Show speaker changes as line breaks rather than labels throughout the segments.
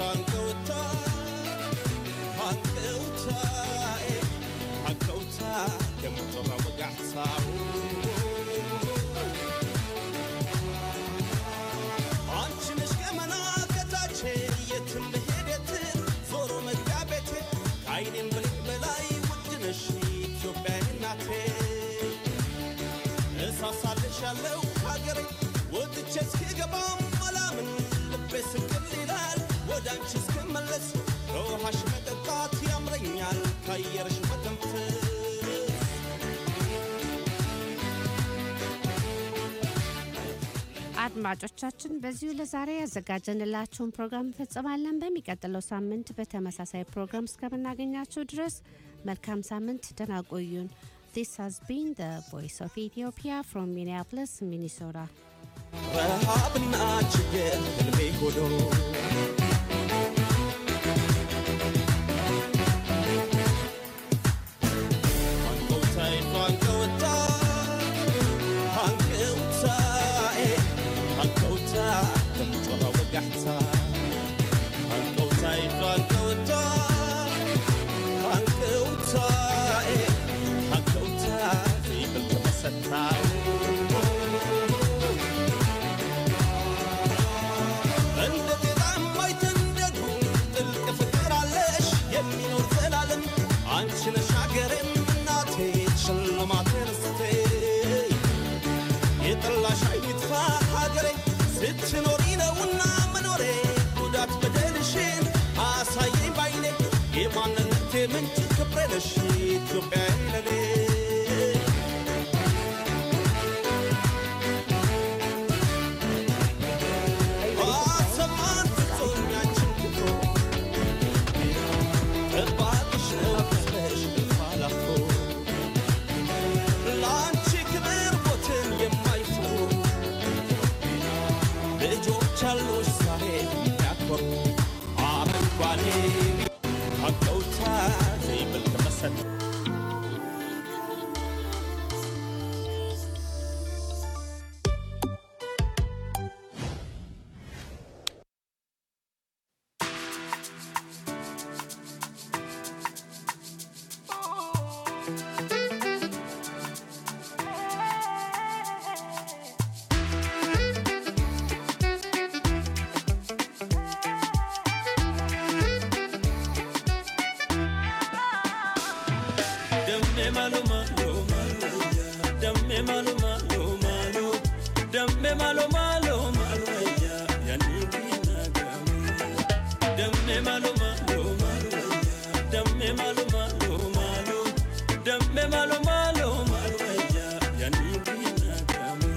እሳሳልሻለሁ ሀገሬ ወጥቼ እስክገባም አላምን ልቤ ስቅል ይላል ወደ አንቺ እስክመለስ ከውሃሽ መጠጣት ያምረኛል ከአየርሽ መተንፈስ
አድማጮቻችን በዚሁ ለዛሬ ያዘጋጀንላችሁን ፕሮግራም እንፈጽማለን። በሚቀጥለው ሳምንት በተመሳሳይ ፕሮግራም እስከምናገኛችሁ ድረስ መልካም ሳምንት፣ ደህና ቆዩን። This has been the Voice of Ethiopia from Minneapolis, Minnesota.
ረሃብና ችግር ህልሜ ሆኖ እንደ ጤዛ የማይተንደዱ ጥልቅ ፍቅር አለሽ የሚኖር ዘላለም አንቺ ነሽ ሀገሬም እናቴ ሽልማቴ ርስቴ የጠላሽ አይጥፋ ሀገሬ ስትኖሪ ነውና መኖሬ ጉዳት በደልሽን አሳየኝ ባይኔ የማንነቴ ምንጭ ክብሬ ነሽ ኢትዮጵያ ለኔ አሰማን ፍጹም ያንቺን ክብሮ እባክሽ ነው ክብርሽ አላፎ ለአንቺ ክብር ሞትን የማይፈሩ ልጆች አሉሽ ዛሬ የሚያኮሩ አረንጓዴ አቀውታ ዘይብል ተመሰል
Damme malu malu malu Damme malu malu malu Damme malu malu malu ya Yani bina gamu Damme malu malu malu Damme malu malu malu Damme malu malu malu ya Yani bina gamu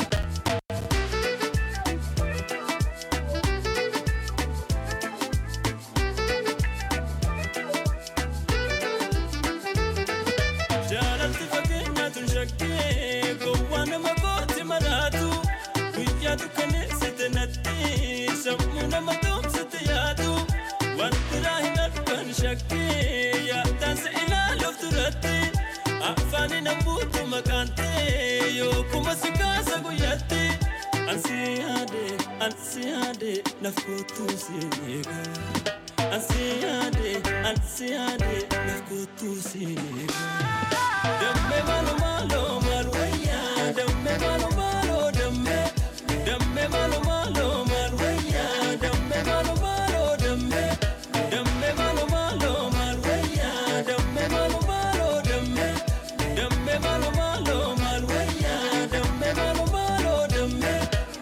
jaalalti fakkeenyaatu shakkee gowwaa nama kooti maraatu guyyaa dukkaneessite natti sammuu nama doomsite yaadu waan biraa hin argan shakkee yaadaan si ilaaluuf duratti afaani nambuutu maqaan ta'e yookuma si kaasa guyyaatti ansi yaade ansi yaade naf kootuu si eega ansi yaade ansi yaade naf kootuu si eega. Damme malu malu malu wayya Damme malu malu damme Damme malu malu malu wayya Damme malu malu damme Damme malu malu malu wayya Damme malu malu damme Damme malu malu malu wayya Damme malu malu damme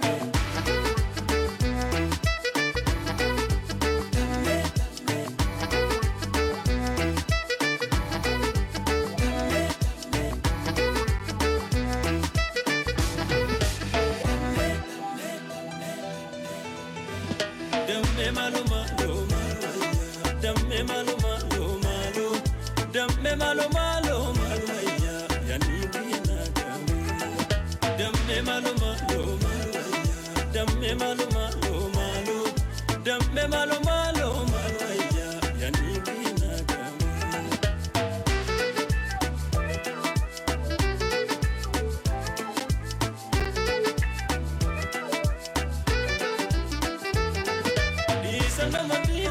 Damme malu malu malu Damme malu malu malu Damme malu malu malu ya Yani bina gamu Damme malu malu malu Damme malu malu malu Damme malu malu malu ya Yani bina gamu Isa nama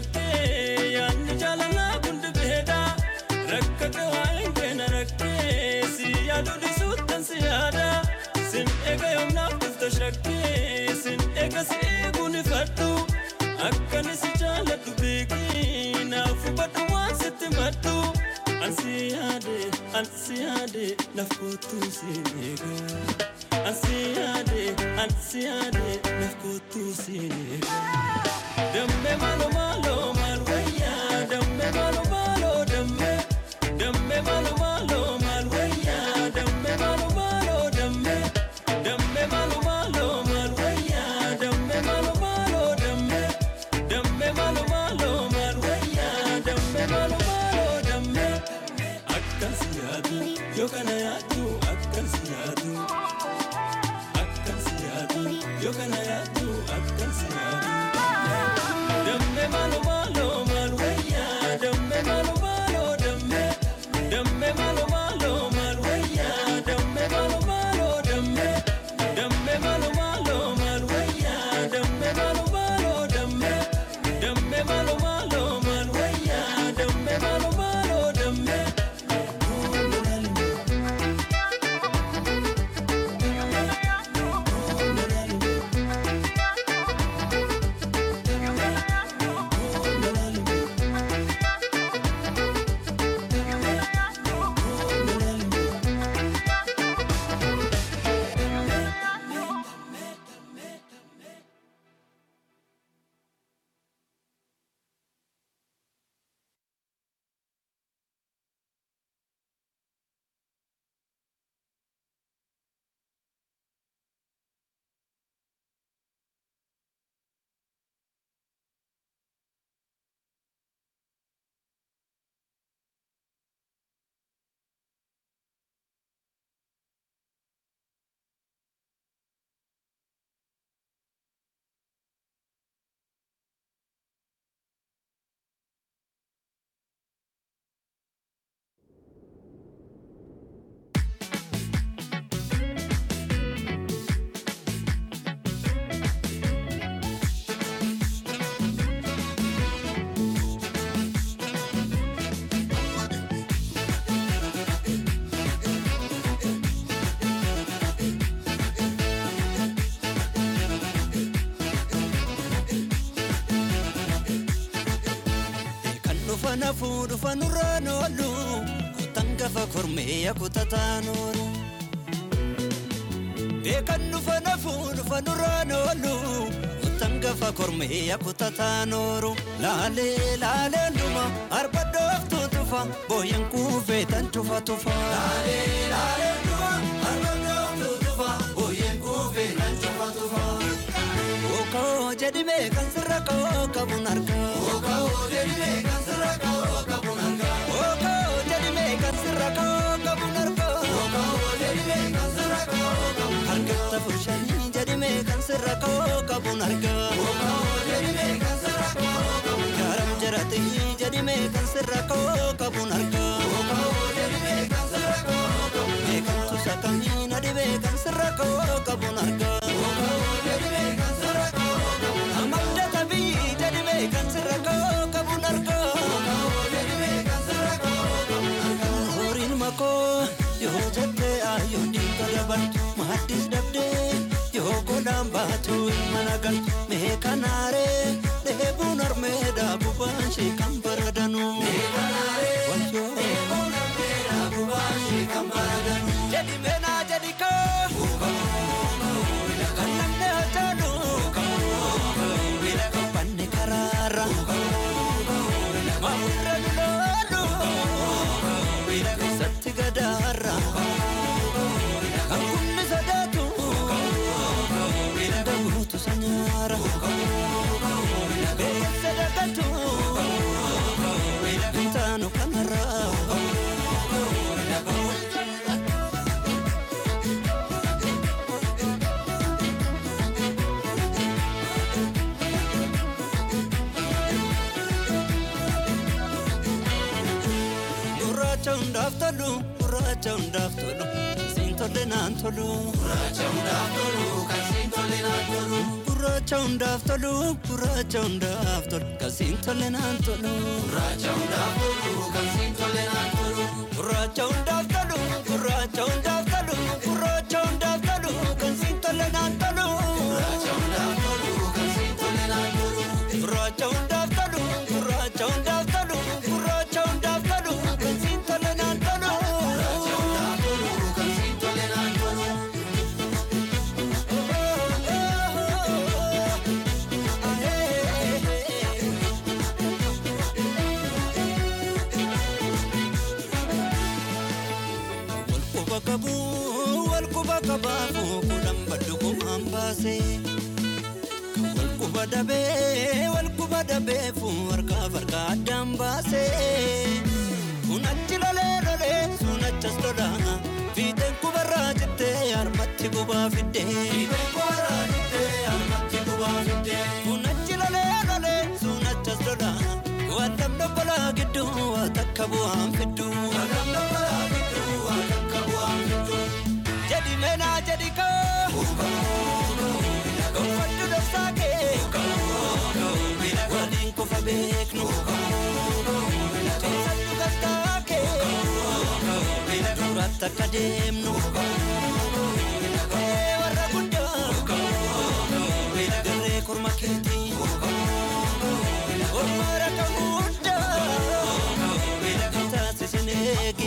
shakkee yaadni jaalalaa kundi beeda rakkate waa'een keena rakkee si yaadu dhisuuttan si yaada sin eega yoomnaaf dhufta shakkee sin eega si eeguun ifadhu akkani si jaaladhu beekii naaf hubadhu waan sitti maddu ansi yaade ansi yaade naf kootuu siin eega ansi yaade ansi yaade naf kootuu siin eega damme maalo maalo maal wayyaa damme maalo maalo damme damme maalo maalo maal wayyaa damme maalo maalo damme damme maalo maalo maal wayyaa damme maalo maalo damme damme maalo maalo maal wayyaa damme maalo maalo damme akkan si yaadu yoo kana yaadu akkan si yaadu akkan si yaadu yoo kana yaadu akkan si yaadu. Damme malo malo mal waya damme malo malo damme damme malo malo mal waya damme malo malo damme damme malo malo mal waya damme malo malo damme damme malo malo mal waya damme malo malo damme
kan dhufa nafuu dhufa nurraan oolu kutan gafa kormee kutataan oolu beekan dhufa nafuu dhufa nurraan oolu kutan gafa kormee kutataan oolu laalee laalee dhuma arba dhooftu tufa booyan kuufee tan tufa tufa laalee laalee dhuma arba dhooftu tufa booyan kuufee tan tufa tufa. Okoo jedhime kan sirra koo qabuun argaa. Okoo jedhime kan sirra koo qabuun argaa. Okoo jedhime kan sirra koo qabuun argaa. Okoo jedhime kan sirra koo qabuun argaa. Harkatti fushanii jedhime kan sirra koo qabuun argaa. Okoo jedhime kan sirra koo qabuun argaa. Gaaram jiraatee jedhime kan sirra koo qabuun argaa. Okoo jedhime kan sirra koo qabuun argaa. Beekamtu sakamii na dhibee kan sirra koo qabuun argaa. Okoo jedhime kan sirra koo qabuun argaa. Amalda tabii jedhime kan sirra koo qabuun argaa. Okoo jedhime kan sirra koo qabuun argaa. Horiin makoo yoo jettee ayyoo dhiiga dabaltu maaddis dhabdee yoo godhaan baatu mana galtu mee kanaaree dheebuun armeedha bubaan ishee kan baradanu. Mee kanaaree wayyoo dheebuun armeedha bubaan ishee kan baradanu. Jedhi meenaa jedhi koo. Kan namni hojjetu. Banne karaarra. Maamurra loloolu. Keessatti gadaarra. Kan kunni sodaatu. Dabuutu sanyaara. Beessa dagatu. Intaanu kanarraa. Gurraacha hundaaf tolu, gurraacha hundaaf tolu, siin tolle naan tolu. Gurraacha hundaaf tolu, kan siin tolle naan tolu. gurraacha hundaaf tolu gurraacha hundaaf tolu kasiin tolle naan tolu gurraacha hundaaf tolu kasiin tolle naan tolu gurraacha hundaaf tolu gurraacha hundaaf tolu gurraacha hundaaf tolu kasiin tolle naan tolu gurraacha hundaaf tolu kasiin tolle naan tolu gurraacha hundaaf tolu gurraacha hundaaf tolu gurraacha hundaaf tolu kasiin tolle naan tolu gurraacha hundaaf tolu kasiin tolle naan tolu Walquba qabu walquba qabaafu kudhan baddu kumaan baase. Kan walquba dhabee walquba dhabeefu harkaa farka addaan baase. Kun achi lolee lolee sun achas lolaa. Fiixeen kubarraa jettee harmatti gubaa fiddee. Fiixeen kubarraa jettee harmatti gubaa fiddee. Kun achi lolee lolee sun achas lolaa. Waan namni balaa gidduu waa takka bu'aan fidduu. Waan namni balaa gidduu waa takka bu'aan fidduu. Jadi meenaa jadi koo. Gonfaddu dhoksaa kee. Waliin kofa beeknu. Cimsaddu gastaa kee. Duratti akka deemnu. Ee warra guddaa. Garee korma keetii. Orma rakka guddaa. Taasisin eegi.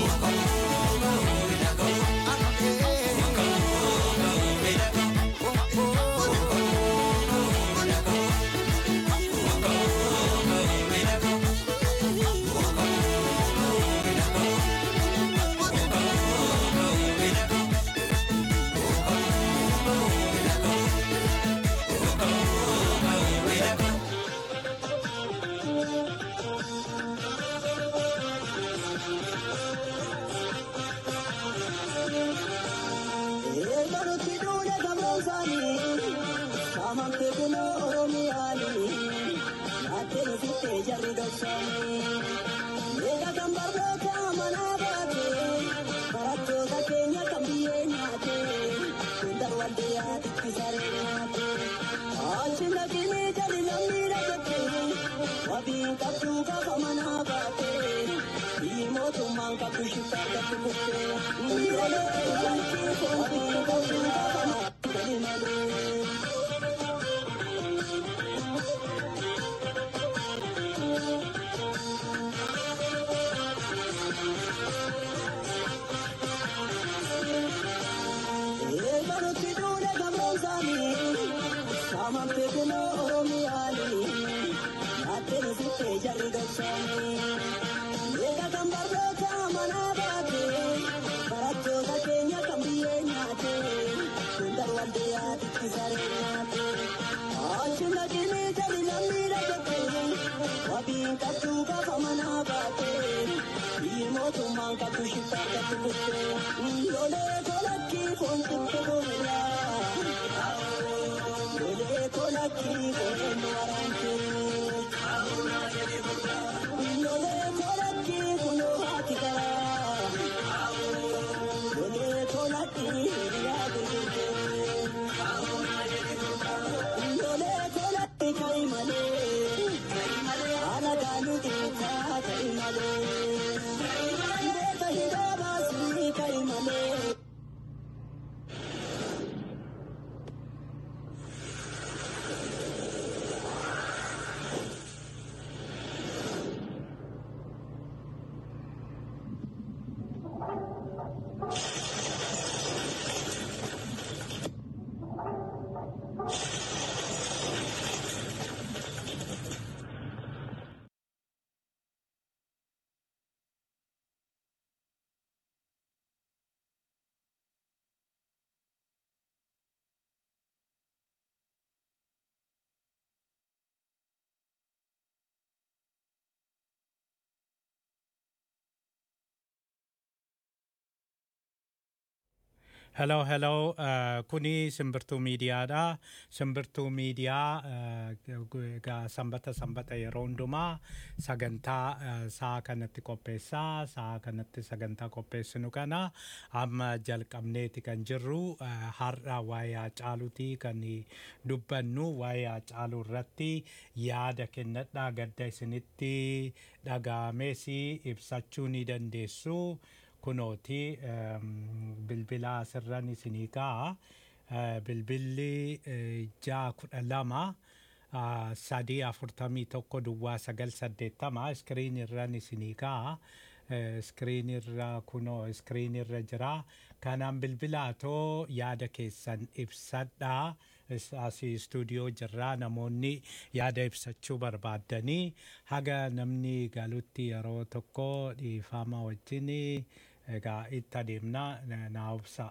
Hello, hello. Uh, kuni simbirtuu miidiyaadha. Simbirtuu miidiyaa uh, egaa sanbata sanbata yeroo hundumaa sagantaa uh, saa kanatti qopheessaa. Saa kanatti sagantaa qopheessinu kana amma jalqabneeti kan jirru uh, har'a waa'ee Hacaaluuti kan dubbannu waa'ee Hacaaluu irratti yaada kennadhaa gadda isinitti dhaga'amees ibsachuu ni dandeessu. kunooti bilbila asirran isinii ka'a bilbilli ja'a kudha lama sadii afurtamii tokko duwwaa sagal saddeettama iskiriin irran isinii ka'a iskiriin irra kunoo iskiriin irra jira kanaan bilbilaatoo yaada keessan ibsadhaa asii istuudiyoo jirraa namoonni yaada ibsachuu barbaaddanii haga namni galutti yeroo tokko dhiifama wajjin egaa itti adeemna naa obsa.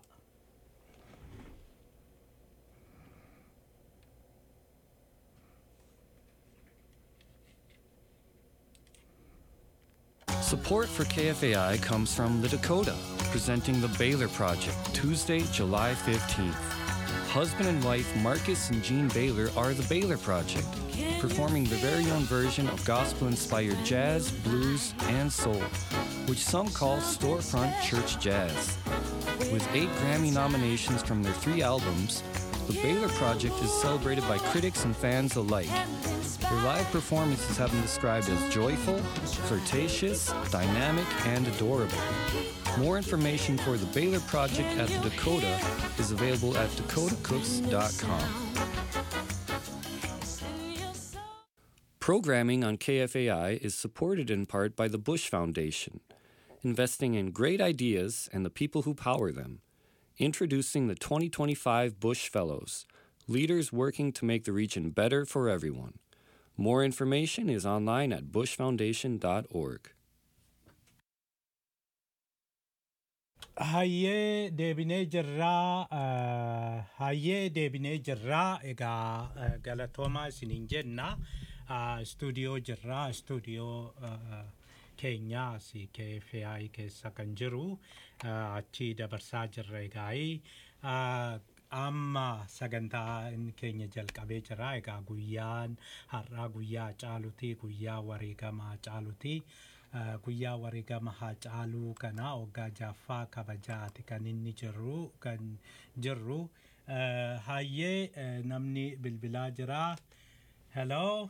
Support for KFAI comes from The Dakota, presenting the Baylor Project, Tuesday, July 15th. Husband and wife Marcus and Jean Baylor are the Baylor Project, performing their very own version of gospel inspired jazz, blues, and soul, which some call storefront church jazz. With eight Grammy nominations from their three albums, the Baylor Project is celebrated by critics and fans alike. Their live performances have been described as joyful, flirtatious, dynamic, and adorable. More information for the Baylor Project at the Dakota is available at dakotacooks.com. Programming on KFAI is supported in part by the Bush Foundation, investing in great ideas and the people who power them. Introducing the 2025 Bush Fellows, leaders working to make the region better for everyone. More information is online at bushfoundation.org.
Hayyee deebinee jirraa uh, hayyee deebinee jirraa egaa uh, galatoomaa isiniin jenna uh, istuudiyoo jirraa istuudiyoo uh, keenyaa asii KFAI keessa kan jiru uh, achi dabarsaa jirra egaa'ii uh, amma sagantaa keenya jalqabee jira egaa guyyaan har'aa guyyaa caaluti guyyaa wareegama caaluti. Uh, guyyaa wareegama Hacaaluu kana waggaa jaffaa kabajaati kan inni jirru kan jirru uh, hayyee uh, namni bilbilaa jira hello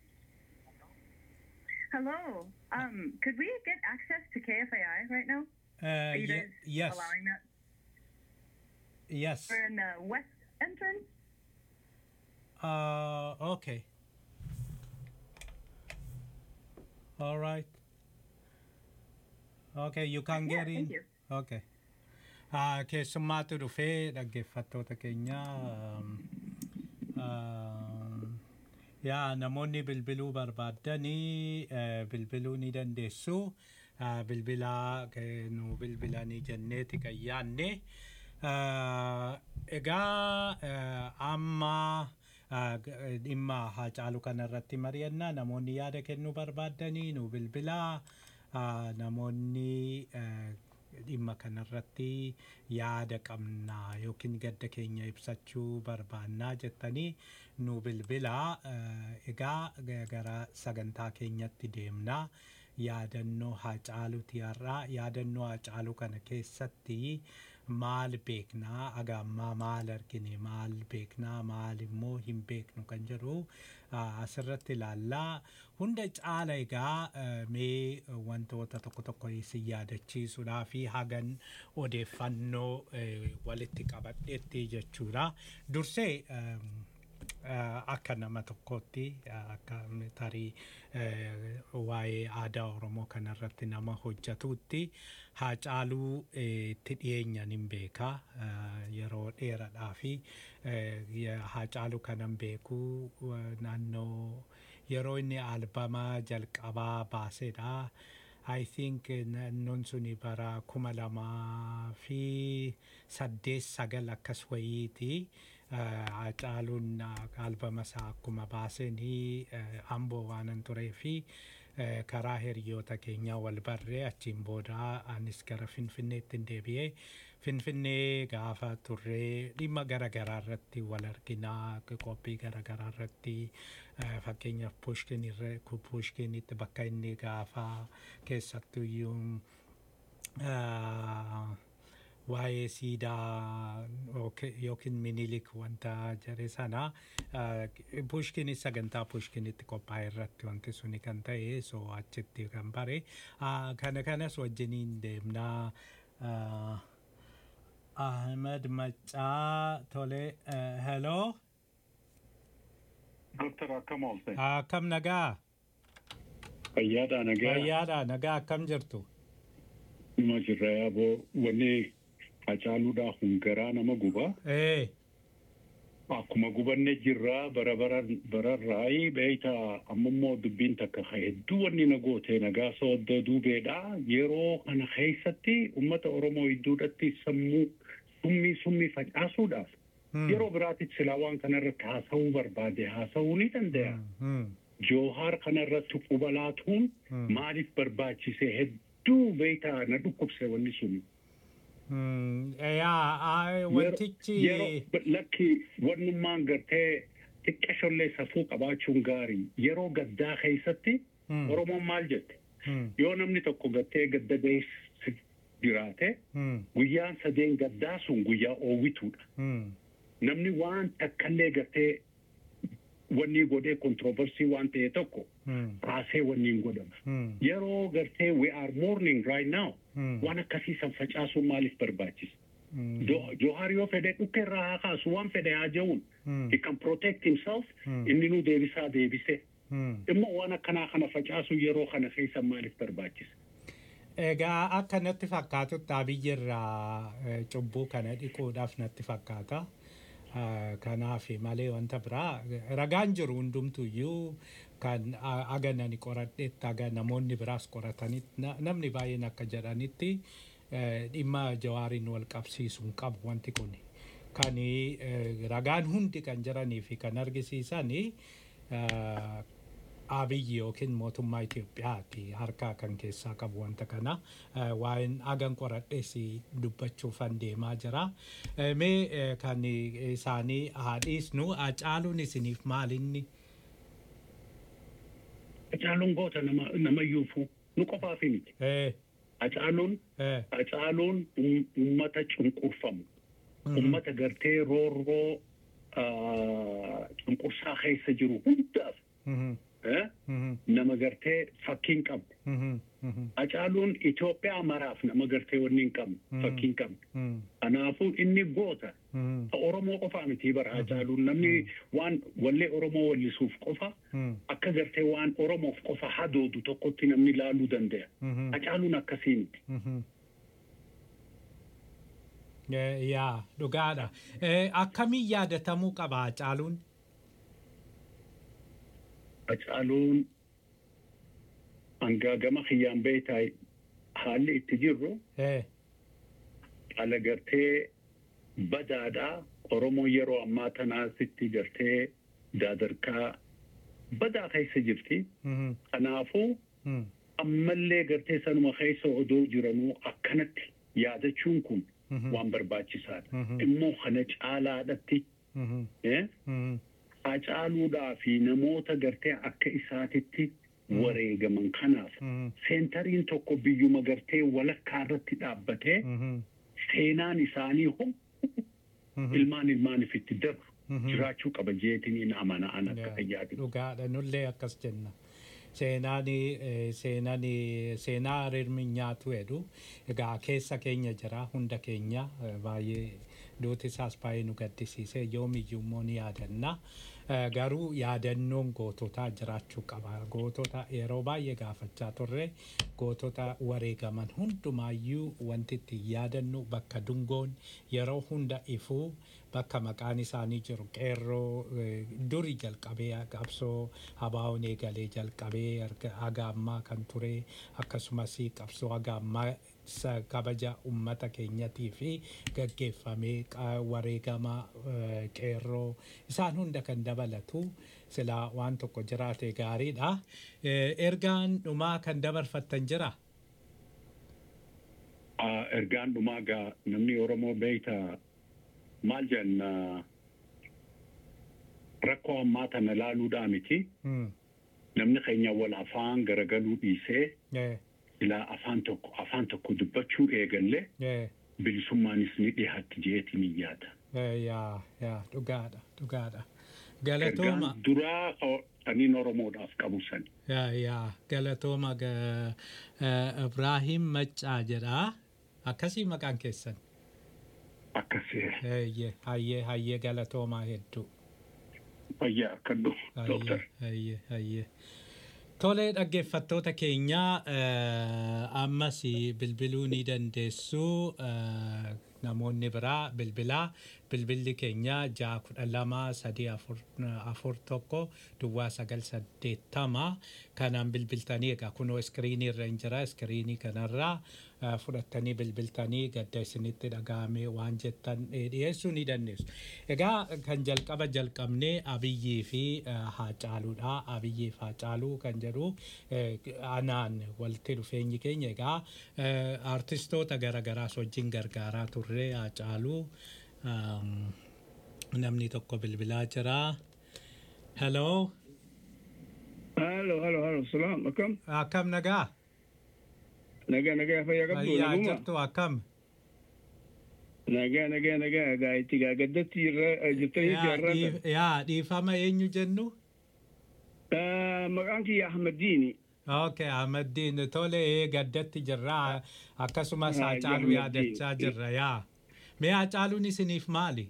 Hello. Um, could we get access to KFAI right now?
uh,
Are you
ye-
guys
yes
allowing that?
yes
We're in the west entrance.
uh, okay all right okay you can
Yeah,
get in
thank you.
Okay. Uh, keessummaatu dhufee dhaggeeffattoota keenya um, um, yaa namoonni bilbiluu barbaaddanii uh, bilbiluu ni dandeessu uh, bilbilaa ke- nu bilbilanii jenneeti kan yaanne uh, egaa uh, amma uh, g- dhimma Hacaaluu kana irratti mari'annaa namoonni yaada kennuu barbaaddanii nu bilbilaa uh, namoonni uh, dhimma kanarratti yaada qabnaa yookiin gadda keenya ibsachuu barbaannaa jettanii nu bilbilaa Eh, egaa ga- gara sagantaa keenyatti deemnaa yaadannoo Hacaaluuti har'aa yaadannoo Hacaaluu kana keessatti maal beeknaa agaammaa maal argine maal beeknaa maal immoo hin beeknu kan jedhu ah, asirratti ilaallaa hunda caala egaa eh, mee wantoota tokko tokko isin yaadachiisuudhaa fi hagan odeeffannoo eh, walitti qabadheetti jechuudha dursee ehm, eh, akka nama tokkootti eh, akka tarii eh, waa'ee aadaa oromoo kanarratti nama hojjatuutti Hacaaluu eh, itti dhiyeenyan hin beeka eh, yeroo dheeradhaa fi eh, ya- Hacaaluu kanan beekuu eh, naannoo yeroo inni albama jalqabaa baasedha. I think eh, naannoon suni bara kuma lamaa fi saddeet sagal akkas wayiiti. Eh, Hacaaluun eh, albama isaa akkuma baasanii eh, amboo waanan turee fi eh, karaa hiriyoota keenyaa wal barree achiin booda anis gara finfinneetti deebi'ee Finfinnee gaafa turree dhimma garaagaraa irratti wal arginaa qophii garaagaraa irratti eh, fakkeenyaaf pushkin irra pushkinitti bakka inni gaafa keessattuyyuu ah, waa'ee siidaa yooki- yookiin minilik wanta jedhe sana pushkini sagantaa pushkinitti qophaa'e irratti wanti suni kan ta'e so achitti kan bare Ah, kana kanas wajjiniin deemnaa ah, Ahmed Maccaa tole hello
Doktor akkam oolte?
akkam nagaa
Fayyaadha nagaa.
fayyaadha nagaa akkam jirtu
Nima jirra yaaboo wanni hacaaluudhaa hungaraa nama guba.
ee
Akkuma gubanne jirra bara bararraayi beeyta ammammoo dubbiin takka hedduu wanni na goote nagaa sooddoo duubeedha. Yeroo kana keessatti uummata Oromoo hedduudhatti sammuu summii summii facaasuudhaaf yeroo biraatitti silaa waan kanarratti haasa'uu barbaade haasa'uu ni danda'a.
Hmm.
Joohaar kanarratti quba laatuun maaliif barbaachise hedduu beeytaa na dhukkubse wanni sun.
Hmm. yaa ah, wantichi
Yeroo lakki wannummaan gartee xiqqashollee safuu qabaachuun gaarii yeroo gaddaa keessatti
Hmm.
Oromoon maal jette
Hmm.
yoo namni tokko gartee gadda bees jiraate
Hmm.
guyyaan sadeen gaddaa sun guyyaa oowwituudha.
Hmm.
Namni waan takkallee gartee wanni godhee kontroversii waan ta'e tokko
Hmm.
kaasee wanni hin godhama.
Hmm.
Yeroo gartee we are mourning right now
Hmm.
waan akkasii san facaasuun maaliif barbaachisa?
Hmm.
Jo- Johaar yoo fedhe dhukke irraa haa kaasu waan fedhe haa ja'uun.
Hmm.
He can protect himself.
Hmm.
Inni nu deebisaa deebise.
Hmm.
Immoo waan akkanaa kana facaasu yeroo kana keessa maaliif barbaachisa?
Egaa akka natti fakkaatutti abiyyi irraa eh, cubbuu kana dhiquudhaaf natti fakkaata. Ah, Kanaaf malee wanta biraa ragaan jiru hundumtuyyuu kan ah, aga nani qoradhetti aga namoonni biraas qoratanitti na- namni baay'een akka jedhanitti eh, dhimma jawaariin wal qabsiisuun qabu wanti kun. Kan eh, ragaan hundi kan jiranii fi kan argisiisanii ah, abiyyi yookiin mootummaa Itoophiyaati harkaa kan keessaa qabu wanta kana Eh, waa'een agan qoradhees dubbachuufan deemaa jira. Eh, Mee eh, kan isaanii haa dhiisnu Hacaaluun isiniif maalinni?
Hacaaluun goota nama namayyuufu nu qofaaf miti.
Eh,
Hacaaluun
eh,
Hacaaluun um- ummata cunqurfamu. Ummata gartee roorroo ah, cunqursaa keessa jiru hundaaf
mhm,
eh,
mhm,
nama gartee fakkiin qabdu.
mhm, mhm,
Hacaaluun Itoophiyaa maraaf nama gartee wanni hin qabne fakkiin qabne.
mhm,
Kanaafuu inni goota.
mhm,
Oromoo qofaa miti bara Hacaaluun namni waan wallee Oromoo wallisuuf qofa
mhm,
akka gartee waan Oromoof qofa hadoodu tokkotti namni ilaaluu danda'a.
mhm,
Hacaaluun akkasii miti.
mhm. Eh, Yaa dhugaadha. Eh, Akkamiin yaadatamuu qaba Hacaaluun?
Hacaaluun hangaagama kiyyaan beektaa haalli itti jirru
Eh,
haala gartee badaadhaa Oromoon yeroo ammaa tanaasitti gartee daadarkaa badaa keessa jirti.
mhm,
Kanaafuu
mhm,
ammallee gartee sanuma keessa odoo jiranuu akkanatti yaadachuun kun
Mhm.
waan barbaachisaadha.
Mhm.
Immoo kana caalaadhatti
mhm,
eh,
mhm,
hacaaluudhaa fi namoota gartee akka isaatitti wareegaman kanaaf
mhm,
seentariin tokko biyyuma gartee walakkaa irratti dhaabbatee
mhm,
seenaan isaanii hom
mhm.
ilmaan ilmaaniif itti darbu
Mhm.
jiraachuu qaba jeetiniin amana'an akka
Yaa,
fayyaadu.
Dhugaadha nullee akkas jenna. Seenaan eh, seenaan eh, seenaa hirmi nyaatu jedhu egaa keessa keenya jira hunda keenya eh, baay'ee duuti isaas baay'ee nu gaddisiise yoomiyyuu immoo ni yaadanna. Eh, Garuu yaadannoon goototaa jiraachuu qaba. Gootota yeroo baay'ee gaafachaa turre gootota wareegaman hundumaayyuu wanti itti yaadannu bakka dungoon yeroo hunda ifuu bakka maqaan isaanii jiru qeerroo eh, duri jalqabee qabsoo habaa'oon eegalee jalqabee erga haga ammaa kan ture akkasumas qabsoo haga ammaa sa- kabaja ummata keenyatii fi gaggeeffamee qa- wareegama eh, qeerroo isaan hunda kan dabalatu silaa waan tokko jiraate gaariidha. Eh, Ergaan dhumaa kan dabarfattan jira.
Ah, ergaan dhumaa gaa namni Oromoo beeyta maal jenna rakkoo ammaa tana laaluudhaa miti.
Mm.
Namni keenya wal afaan garagaluu dhiisee
Yeah.
ilaa afaan tokko afaan tokko dubbachuu eegalle
Yeah.
bilisummaanis ni dhiyaatti jeetiin hin yaada.
Yeah. Yeah. Yeah. Dhugaadha. Dhugaadha. Galatooma.
Ergaan duraa o- aniin Oromoodhaaf qabu sani.
Yaa yaa galatooma ga- eh, Ibraahim Maccaa jedha. Akkasii maqaan keessan.
Akkasii
Hayyee hayyee hayyee galatoomaa hedduu.
fayyaa akkadhu dooktar.
Hayyee hayyee hayyee. Tolee dhaggeeffattoota keenya eh, ammas bilbiluu ni dandeessu eh, namoonni biraa bilbilaa bilbilli keenya ja'a kudha lama sadii afur afur tokko duwwaa sagal saddeettama kanaan bilbiltanii egaa kunoo iskiriinii irra hin jira iskiriinii kanarraa eh, fudhattanii bilbiltanii gadda isinitti dhaga'ame waan jettan eh, dhiyeessuu ni dandeessu. Egaa kan jalqaba jalqabnee abiyyii fi eh, haacaaluudha. Abiyyii fi haacaaluu kan jedhu eh, anaan walitti dhufeenyi keenya egaa eh, artistoota garagaraas wajjin gargaaraa turre haacaaluu um, namni tokko bilbilaa jira. Hello,
Halo, halo, halo. Salam. Akkam?
akkam nagaa?
Nagaa, nagaa. Fayyaa qabdu.
Fayyaa
Naguma.
jirtu akkam?
Nagaa, nagaa, nagaa. Egaa itti gaa gaddatti irra jirtanii
Yaa
jaarraa.
dhiif- Yaa dhiifama eenyu jennu?
Maqaan kiyya Ahmad Diini.
Okay, Ahmeddiin tole ee, gaddatti jirra akkasumas
Ah,
Haacaaluu
Ahmeddiin.
yaadachaa jirra yaa. Mee Haacaaluun isiniif maali?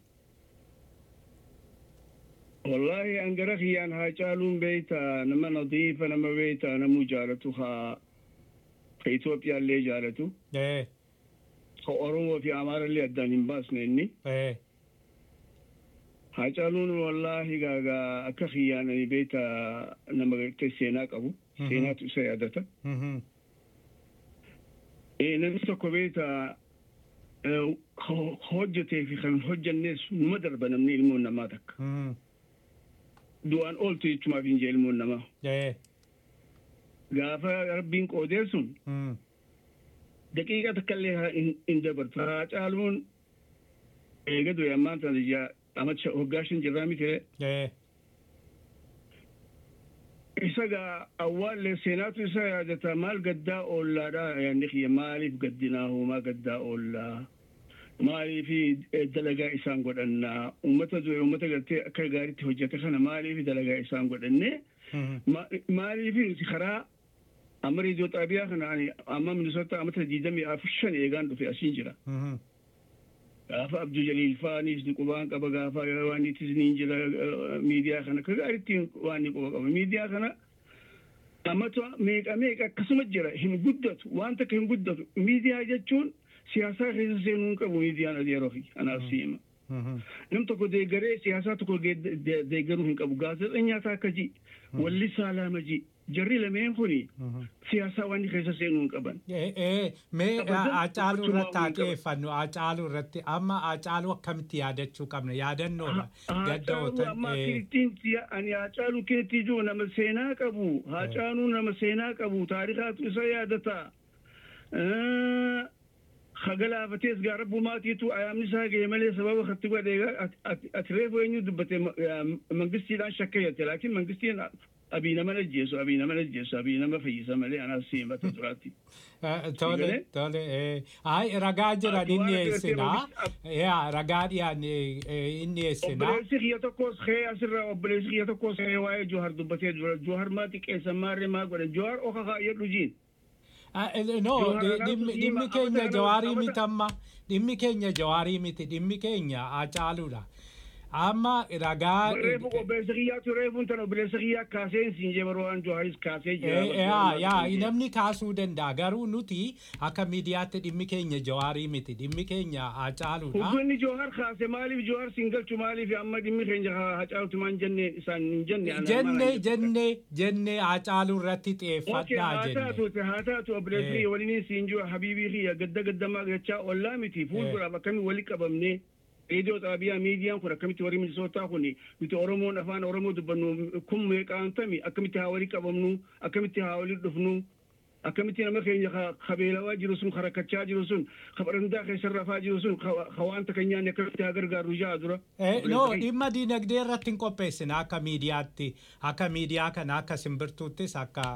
Wallahi an gara kiyyaan haa caaluun beeyta nama nadiifa nama beeyta namuu jaalatu haa ka Itoophiyaallee jaalatu
Ee,
ka Oromoo fi Amaarallee addaan hin baasne inni.
ee,
Haa caaluun wallahi gaagaa akka kiyyaan ani beeyta nama gartee seenaa qabu.
Mhm.
Seenaatu isa yaadata.
mhm,
Eh, namni tokko beekta eh, ho- hojjetee fi kan hin hojjennes numa darba namni ilmoon namaa takka.
mhm,
Du'aan ooltu jechumaaf hin jee ilmoon namaa.
ee,
Gaafa rabbiin qoodee sun
mhm,
daqiiqa takkallee haa hin hin dabartu. Haa caaluun eega du'e ammaan tana ija amacha hoggaa shan jirraa miti.
ee,
Isa gaa awwaallee seenaatu isa yaadata maal gaddaa oollaadha yaadni kiyya maaliif gaddinaa hoomaa gaddaa oollaa. maaliif dalagaa isaan godhannaa ummata du'e ummata gartee akka gaariitti hojjete kana maaliif dalagaa isaan godhanne
mhm,
Ma- maaliif nuti karaa amma reediyoo xaabiyaa kana ani amma minisota amata diidamii afur shan eegaan dhufe asiin jira
mhm,
gaafa abduu jaliil faanis ni qubaan qaba gaafa waan ittis ni jira eh, miidiyaa kana ka gaariitti waan ni quba qaba miidiyaa kana amata meeqa meeqa akkasuma jira hin guddatu waan takka hin guddatu miidiyaa jechuun siyaasaa keessa seenuu hin qabu miidiyaan adeeroo fi anaaf siima.
mhm,
Nam tokko deeggaree siyaasaa tokko ge- de- deeggaruu hin qabu. Gaazexeessaa isaa akka ji, walli saalama ji. Jarri lameen kuni
mhm.
siyaasaa waan keessa seenuu hin qaban.
Ee, ee, mee
Abadan
Haacaaluu
gochuun
irratti haa
waan qabu.
xiyyeeffannu Haacaaluu irratti amma Haacaaluu akkamitti yaadachuu qabna yaadannoodha
Haacaaluu
gaddootan
amma kirittiin siya ani haacaaluu keetti jiru nama seenaa qabu. Haacaaluu nama seenaa qabu. Taarikaatu isa yaadata. Hagalaafatees gaa rabbumaatiitu ayaamni isaa ga'e malee sababa katti godhee ati reefu eenyu dubbate mangistiidhaan shakkayyate laakiin mangistiin abii nama ajjeesu abii nama ajjeesu abii nama fayyisa malee anaas siimata duraatti.
Tole
Sigalee?
tole ee. Ay ragaa jiran
Ati
inni
waan
eessinaa.
agartee
Yaa ragaa dhiyaan inni eessinaa.
Obboleessi kiyya tokkos kee asirraa obboleessi kiyya tokkos kee waa'ee Johar dubbatee jira. Johar maa xiqqeessa maarree maa godhe. Johar oka kaayyadhu jiin.
Ah, eh, No,
Johaar
di-
Alaabaa
dhimmi
Diimaa,
dhimmi keenya
Amata
jawaarii
Amata-
miti amma. Dhimmi keenya jawaarii miti. Dhimmi keenya Haacaaluudha. Amma ragaa.
Reefu obboleessa kiyyaatu reefuun tan obboleessa kiyyaa kaaseen siin jee baroo waan Joharis kaasee jira.
Eh, yaa yaa namni kaasuu danda'a garuu nuti akka miidiyaatti dhimmi keenya jawaarii miti dhimmi keenya Haacaaluudha.
Hubbanni Johar kaase maaliif Johar siin galchu maaliif amma dhimmi keenya hacaalutu maan jenne isaan hin jenne. anaan
jenne
maal hin jettu.
jenne jenne Haacaaluu irratti
Okey,
xiyyeeffadhaa
haa
jenne.
taatu haa taatu obboleessi
Eh.
kiyya waliin siin jiru habiibii kiyya gadda gaddamaa gachaa ollaa miti fuulduraaf akkamitti wali qabamnee reediyoo xaabiyaa miidiyaan kun akkamitti warri minisootaa kun nuti oromoon afaan oromoo dubbannu kun meeqaan tami akkamitti haa wali qabamnu akkamitti haa wali dhufnu akkamitti nama keenya ka beelawaa jiru sun ka rakkachaa jiru sun ka barandaa keessa rafaa jiru sun ka waanta kan nyaanne akkamitti haa gargaaru ja'a dura.
No dhimma diinagdee irratti hin qopheessine akka miidiyaatti akka miidiyaa kana akka simbirtuuttis akka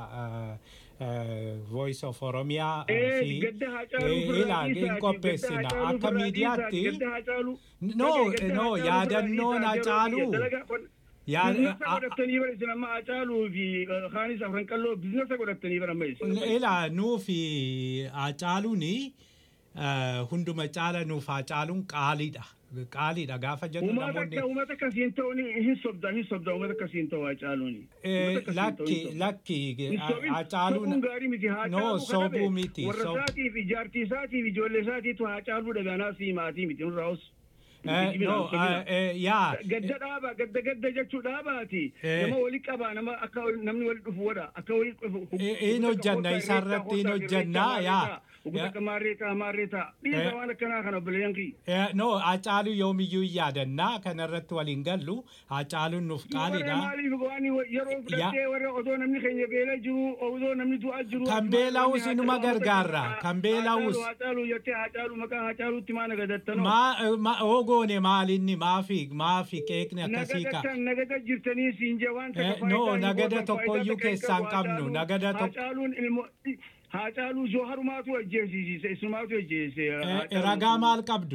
voice of oromiyaa fi hin qopheessina akka miidiyaatti no no yaadannoon hacaaluu
bizinesa godhattanii bara isin amma hacaaluu fi kaanis afran qalloo bizinesa godhattanii bara amma isin.
Ila nuufi hacaaluun hunduma caala nuuf hacaaluun qaaliidha. Qaaliidha gaafa jennu
namoonni. Uummata akkasiin ta'uun hin sobda hin sobda uummata akkasiin ta'u hacaaluun.
Lakki lakki hacaaluun.
gaarii miti
No sobuu miti.
Warra isaatiif ijaartii isaatiif ijoollee isaatiitu hacaaluu dhaganaa fi maatii miti nurraa os.
no yaa
gadda dhaaba gadda gadda jechuu dhaabaati nama wali qaba nama akka namni wali dhufu wadha akka wali dhufu
in hojjanna isarratti in hojjanna yaa
Akka maarreetaa maarreetaa dhiisa waan akkanaa kana obboleeyyan kiyya.
no hacaaluu yoomiyyuu hin yaadannaa kanarratti waliin gallu hacaaluun nuuf qaaliidha.
Maaliif waan yeroo fudhattee warra odoo namni keenya beela jiru odoo namni du'aa jiru.
Kan beela'uus inuma gargaarra kan beela'uus.
Hacaaluu jettee hacaaluu maqaa hacaaluutti maa nagadattanoo.
Maa ogoone maalinni maafi maafi qeeqni akkasii ka.
Nagadatan nagada jirtanii siin jee waan
takka No nagada tokkoyyuu keessaan qabnu nagada tokko.
Hacaaluun ilmoo Haacaaluu Jooharumaatu ajjeesiise isumaatu ajjeese.
Ragaa maal qabdu?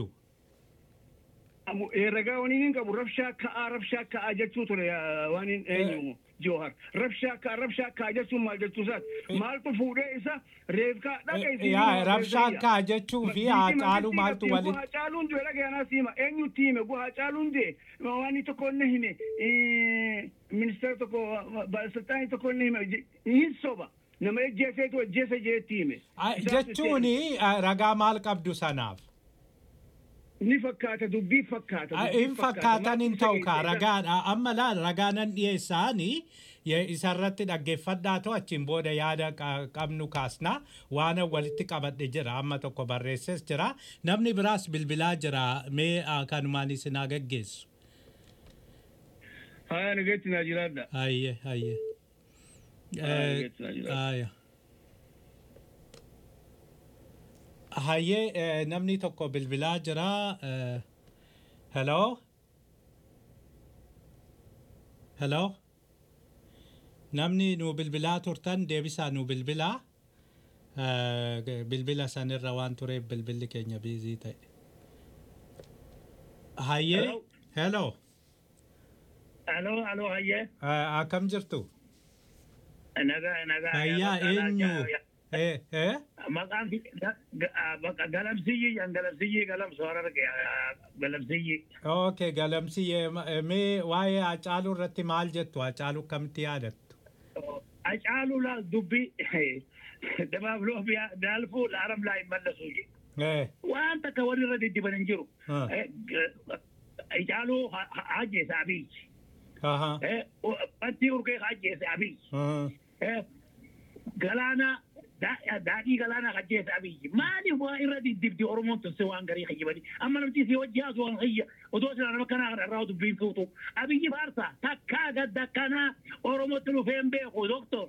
Ragaa waniin hin qabu rabshaa ka'aa rabshaa ka'aa jechuu ture waan hin eenyu Joohar. Rabshaa ka'aa rabshaa ka'aa jechuun maal jechuu isaati? Maaltu fuudhee isa reefkaa dhaqeessi.
Yaa rabshaa ka'aa jechuu fi haacaaluu maaltu waliin.
Haacaaluun du'e dhageenaa siima eenyutti hime gu haacaaluun du'e waan tokko inni hime ministeera tokko baalisiltaanii tokko inni hime hin soba. nama ejjeeseetu ejjeese jeetti hime.
Jechuun ragaa maal qabdu sanaaf?
Ni fakkaata dubbii fakkaata.
In fakkaatan hin ta'u kaa ragaadha amma laal ragaanan dhiyeessaanii isarratti dhaggeeffadhaa ta'u achiin booda yaada qabnu kaasna waan walitti qabadhe jira amma tokko barreesses jira namni biraas bilbilaa jira mee kanumaan isin haa gaggeessu.
Haa nageetti naa jiraadha.
Hayyee hayyee. Aya. Hayyee namni tokko bilbilaa jira. Hello? Hello? Namni nu bilbilaa turtan deebisaa nu bilbilaa. Bilbila sanirra waan tureef bilbilli keenya biizii ta'e. Hayyee? Hello?
Hello, hello, hayyee.
Akkam jirtu?
nagaa nagaa
Fayyaa eenyu?
Maqaan galamsiyyi yan galamsiyyi galamsu hararge galamsiyyi.
Okay galamsiyyee mee waa'ee Hacaaluu irratti maal jettu Hacaaluu akkamitti yaadattu?
Hacaaluu laal dubbii dabaaf loofiyaa daalfuu laaram laa hin mallasu waan takka warri irra diddiban hin jiru. Hacaaluu hajjeesa abiyyi. Bantii urgee hajjeesa abiyyi. galaana daadhii galaana hajjeesa abiyyi maaliif waa irra diddibdi oromoon turse waan garii hayyibani amma namti si wajji haasu waan hayya odoo sila nama kanaa kana irraa dubbiin fuutu abiyyi faarsa takkaa gadda kanaa oromootti dhufee hin beeku doktor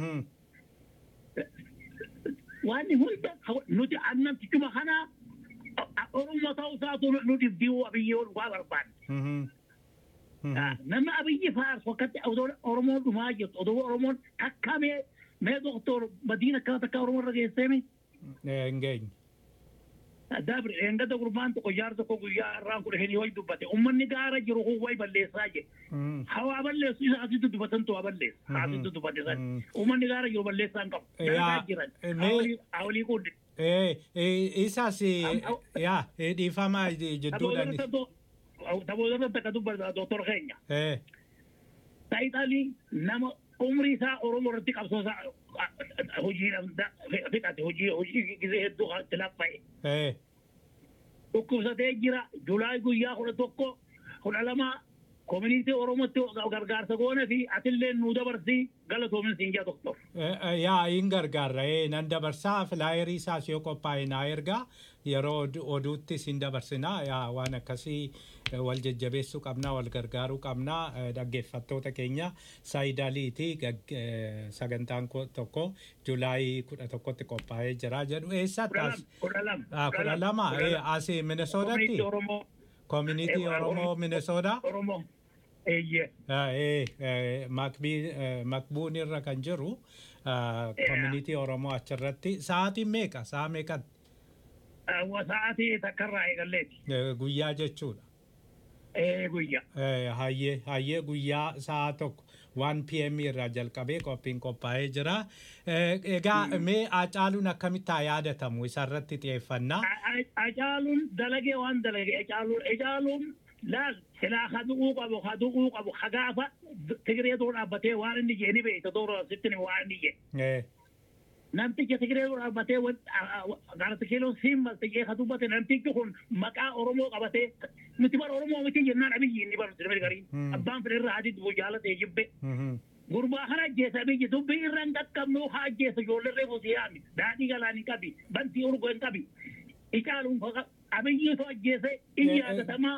waan hunda nuti annamtichuma kanaa oromoo ta'uu isaatu nu dibdii abiyyi ol waa barbaanne nama abiyyi faarsu akkatti oromoon dhumaa jirtu odoo oromoon takka mee mee doktor madiina akkana takka oromoo irra geesseemi.
Engeenye.
Dabri eengata gurbaan tokko jaar tokko guyyaa irraan kudha heni wayi dubbate ummanni gaara jiru kun wayi balleessaa je. Hawaa balleessu isa asitti dubbatan tu balleessa. Asitti dubbate san. Ummanni gaara jiru balleessaa hin qabu. Gaaraa jiran. Hawlii kundi.
Isas yaa dhiifama jidduudhaan.
Taboota takka dubbata doktor keenya. Taayitaalii nama umrii isaa Oromoo irratti qabsoo isaa hojiidhaan fixate hojii hojii gisee hedduu itti laffa'e. Dhukkubsatee jira Julaay guyyaa kudha tokko kudha lama koominiitii Oromootti gargaarsa goone fi atillee nu dabarsii galatoomin siin jaa tokko.
yaa hin gargaarra nan dabarsaa filaayerii isaas yoo qophaa'e naa ergaa yeroo oduutti sin dabarsinaa yaa waan akkasii wal jajjabeessuu qabnaa wal gargaaruu qabnaa dhaggeeffattoota keenya saayidaliiti sagantaan tokko julaayii kudha tokkotti qophaa'ee jira jedhu eessatti as kudha lama asii minisoodatti koominiitii oromoo minisoodaa
Oromoo.
makbuun irra kan jiru koominiitii oromoo achirratti sa'aatiin meeqa sa'a meeqatti
Sa'aatii takkarraa eegalleeti.
guyyaa jechuudha.
Guyyaa.
Hayyee hayyee guyyaa sa'a tokko 1 pm irraa jalqabee qophiin qophaa'ee jira. Egaa mee Acaaluun akkamitti haa yaadatamu isarratti xiyyeeffannaa.
Acaaluun dalagee waan dalagee Acaaluun laal silaa hadu'uu qabu hadu'uu qabu hagaafa Tigiree dura dhaabbatee waan inni jee ni beekta dura sitti waan inni jee. namticha Tigiree dura dhaabbatee gaarata kiiloon simmalte jee ka dubbate namtichi kun maqaa Oromoo qabatee nuti bara Oromoo miti jennaan abiyyi inni bara sirbi garii abbaan fedhe irraa hadi dubu jaalatee jibbe. Gurbaa kana ajjeesa biyyi dubbii irra hin qaqqabnu haa ajjeesa ijoollee reefu siyaami daadhii galaan hin qabi bantii urgoo hin qabi. Icaaluun abiyyiitu ajjeese in yaadatamaa.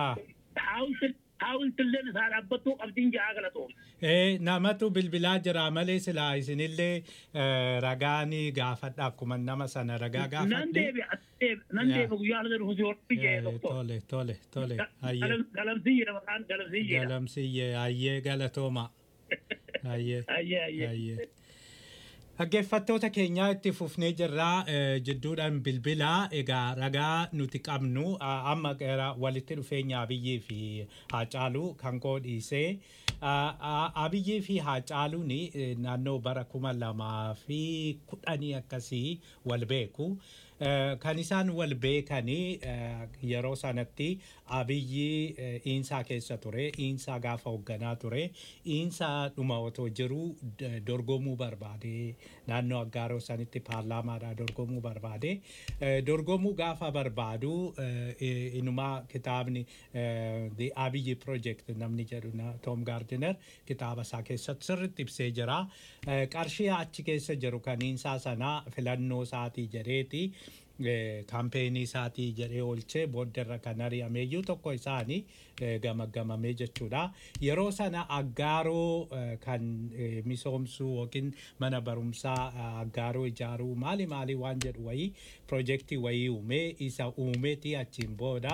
Haawultilleen isaa dhaabbattuu qabdiin ja'a galatoom.
Namatu bilbilaa jira malee silaa isinillee ragaanii gaafadha akkuma nama sana ragaa gaafadhe.
Nan deebi'a nan deebi'a guyyaa ala dhufu si hodhu jee doktor.
Tole tole tole.
Galamsiyye maqaan galamsiyye.
Galamsiyye hayyee galatooma. Hayyee.
Hayyee hayyee.
Dhaggeeffattoota keenyaa itti fufnee jirraa jidduudhaan bilbilaa egaa ragaa nuti qabnu amma gara walitti dhufeenya abiyyii fi haacaaluu kan koo dhiisee abiyyii fi haacaaluun naannoo bara kuma lamaa fi kudhanii akkasii wal beeku. kan isaan wal beekanii yeroo sanatti abiyyi iinsaa keessa ture iinsaa gaafa hoogganaa ture iinsaa dhuma otoo jiru dorgomuu barbaade naannoo aggaaroo sanitti paarlaamaadhaa dorgomuu barbaade dorgomuu gaafa barbaadu inumaa kitaabni the abiyyi project namni jedhu tom gaardiner kitaaba isaa keessatti sirritti ibsee jira qarshii achi keessa jiru kan iinsaa sanaa filannoo isaatii jedheeti kaampeenii isaatii jedhee oolchee booddarra kan ari'ameeyyuu tokko isaanii gamaggamamee jechuudha. Yeroo sana aggaaroo kan misoomsuu yookiin mana barumsaa aggaaroo ijaaruu maali maali waan jedhu wayii piroojeektii wayii uumee isa uumeeti achiin booda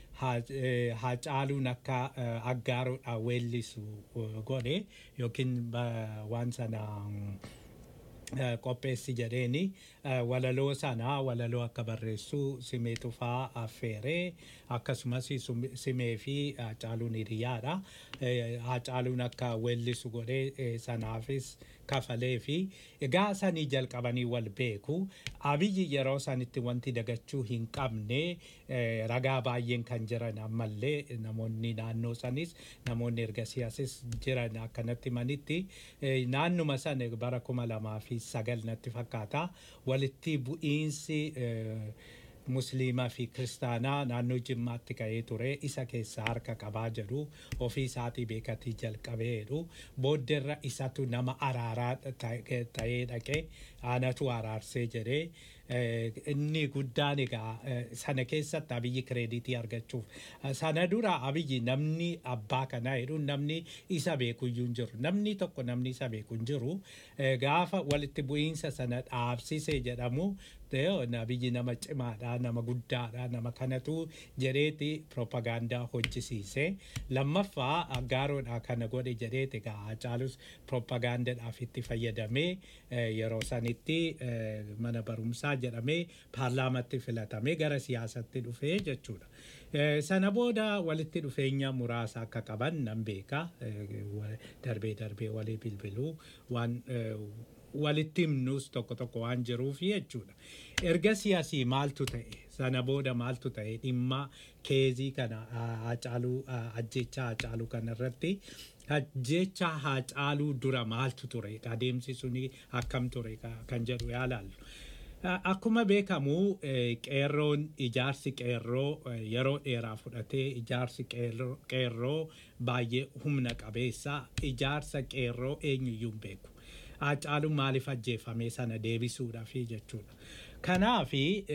haacaaluun akka aggaaroodha weellisu godhe yookiin waan sana qopheessi jedheeni walaloo sana walaloo akka barreessu simee tufaa affeeree akkasumas simee fi haacaaluun hiriyaadha. Haacaaluun akka weellisu godhee sanaafis kafalee fi egaa sanii jalqabanii wal beeku. Abiyyi yeroo sanitti wanti dagachuu hin qabne ragaa baay'een kan jiran ammallee namoonni naannoo sanis namoonni erga siyaasis jiran akkanatti manitti naannuma sana bara kuma lamaa fi sagal natti fakkaata walitti bu'iinsi musliimaa fi kiristaanaa naannoo jimmaatti ka'ee ture isa keessa harka qabaa jedhu ofii isaatii beekatii jalqabee jedhu booddeerra isatu nama araaraa ta'ee dhaqee aanatu araarsee jedhee inni guddaan egaa sana keessatti abiyyi kireeditii argachuuf sana dura abiyyi namni abbaa kanaa jedhu namni isa beekuyyuu hin jiru namni tokko namni isa beeku hin jiru gaafa walitti bu'iinsa sana dhaabsise jedhamu abiyyi nama cimaadha nama guddaadha nama kanatu jedheeti propagaandaa hojjisiise lammaffaa aggaaroodha kana godhe jedheeti egaa Haacaalus propagaandaadhaaf itti fayyadamee yeroo sanitti mana barumsaa jedhamee paarlaamatti filatamee gara siyaasatti dhufee jechuudha. Sana booda walitti dhufeenya muraasa akka qaban nan beeka darbee darbee walii bilbiluu waan walitti himnus tokko tokko waan jiruuf jechuudha. Erga siyaasii maaltu ta'e sana booda maaltu ta'e dhimma keezii kana haacaaluu ajjecha haacaaluu kana irratti ajjecha haacaaluu dura maaltu ture adeemsi suni akkam ture kan jedhu yaalaallu. Akkuma beekamu qeerroon ijaarsi qeerroo yeroo dheeraa fudhatee ijaarsi qeerroo baay'ee humna qabeessa ijaarsa qeerroo eenyuyyuu hin beeku. Haacaaluun maaliif ajjeefame sana deebisuudhaaf jechuudha. Kanaaf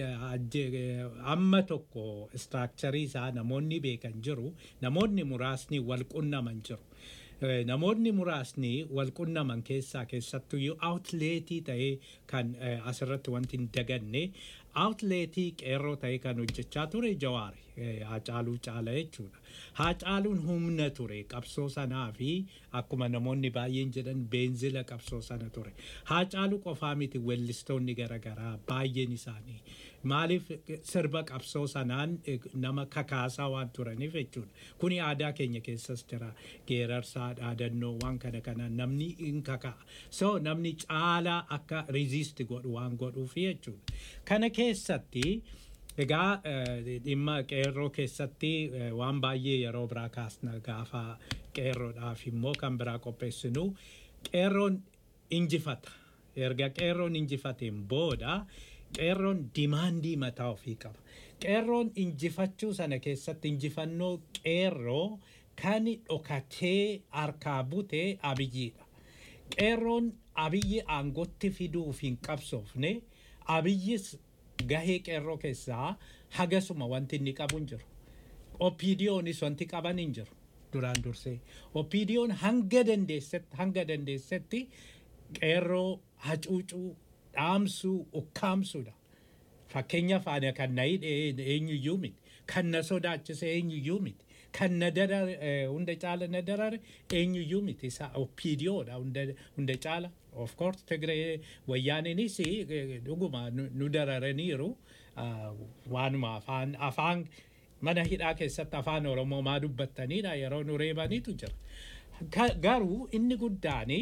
amma tokko istiraakcharii isaa namoonni beekan jiru namoonni muraasni wal qunnaman jiru. namoonni muraasni wal qunnaman keessaa keessattuyyuu aawutleetii ta'ee kan asirratti wanti hin daganne aawutleetii qeerroo ta'ee kan hojjechaa ture jawaari haacaaluu caala jechuudha. Haacaaluun humna ture qabsoo sanaa fi akkuma namoonni baay'een jedhan beenzila qabsoo sana ture. Haacaaluu qofaa miti weellistoonni garaagaraa baay'een isaanii maaliif sirba qabsoo sanaan nama kakaasaa waan turaniif jechuudha. Kuni aadaa keenya keessas jira geerarsaa dhaadannoo waan kana kana namni hin kakaa. So namni caalaa akka riziisti godhu waan godhuuf jechuudha. Kana keessatti Egaa dhimma qeerroo keessatti waan baay'ee yeroo biraa kaasna gaafa qeerroodhaaf immoo kan biraa qopheessinu qeerroon injifata. Erga qeerroon injifateen booda qeerroon dimaandii mataa ofii qaba. Qeerroon injifachuu sana keessatti injifannoo qeerroo kan dhokatee harkaa bute abiyyiidha. Qeerroon abiyyi aangootti fiduuf hin qabsoofne abiyyis gahee qeerroo keessaa hagasuma wanti inni qabu hin jiru. Opiidiyoonis wanti qaban hin jiru duraan dursee. Opiidiyoon hanga dandeessetti hanga dandeessetti qeerroo hacuucuu dhaamsuu ukkaamsuudha. Fakkeenyaaf ana kan na hidhe eenyuyyuu miti. Kan na sodaachise eenyuyyuu miti. Kan na darare hunda caala na darare eenyuyyuu miti. Isa opiidiyoodha hunda caala. Of course Tigree wayyaaniinis dhuguma nu dararaniiru waanuma afaan afaan mana hidhaa keessatti afaan Oromoo maa dubbattanidha yeroo nu reebaniitu jira. Garuu inni guddaanii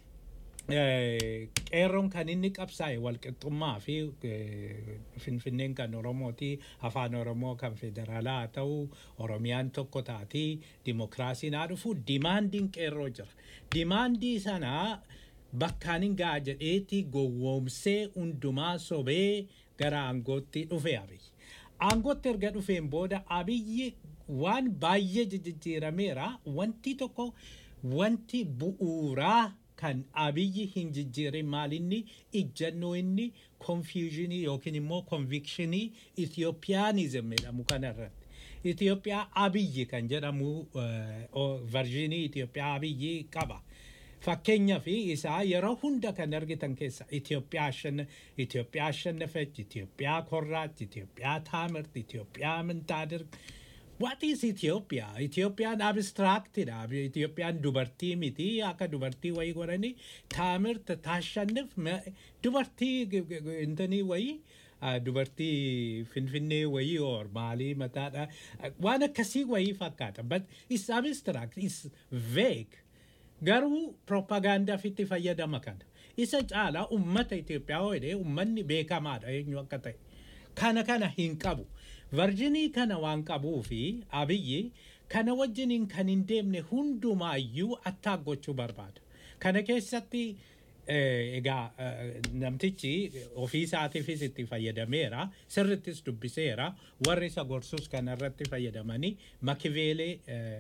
qeerroon kan inni qabsaa'e walqixxummaa fi finfinneen kan oromooti afaan oromoo kan federaalaa haa ta'u oromiyaan tokko taatii dimokiraasiin haa dhufu dimaandiin qeerroo jira dimaandii sanaa bakkaan hin ga'a jedheeti gowwoomsee hundumaa sobee gara aangootti dhufe abiyyi aangootti erga dhufeen booda abiyyi waan baay'ee jijjiirameera wanti tokko wanti bu'uuraa kan abiyyi hin jijjiirin maalinni ijjannoo inni konfiyuuzhinii yookiin immoo konvikshinii Itiyoophiyaanizim jedhamu kanarratti. Itiyoophiyaa abiyyi kan jedhamu varjinii Itiyoophiyaa abiyyi qaba. Fakkeenya fi isaa yeroo hunda kan argitan keessa Itiyoophiyaa shan Itiyoophiyaa shannafechi Itiyoophiyaa korraatti Itiyoophiyaa taamirti Itiyoophiyaa mintaadir. What is Ethiopia? Itiyoophiyaan abstractidha. Itiyoophiyaan dubartii miti akka dubartii wayii godhanii taamirta taashannif dubartii intanii wayii dubartii finfinnee wayii or maalii mataadha waan akkasii wayii fakkaata but is abstract is vague garuu propagaandaaf itti fayyadama kana isa caalaa ummata Itiyoophiyaa jedhee ummanni beekamaadha eenyu akka ta'e kana kana hin qabu. varjinii kana waan qabuu fi abiyyi kana wajjiniin kan hin deemne hundumaayyuu attaak gochuu barbaada. Kana keessatti egaa namtichi ofii isaatiifis itti fayyadameera sirrittis dubbiseera warri isa gorsus kanarratti fayyadamanii makiveelee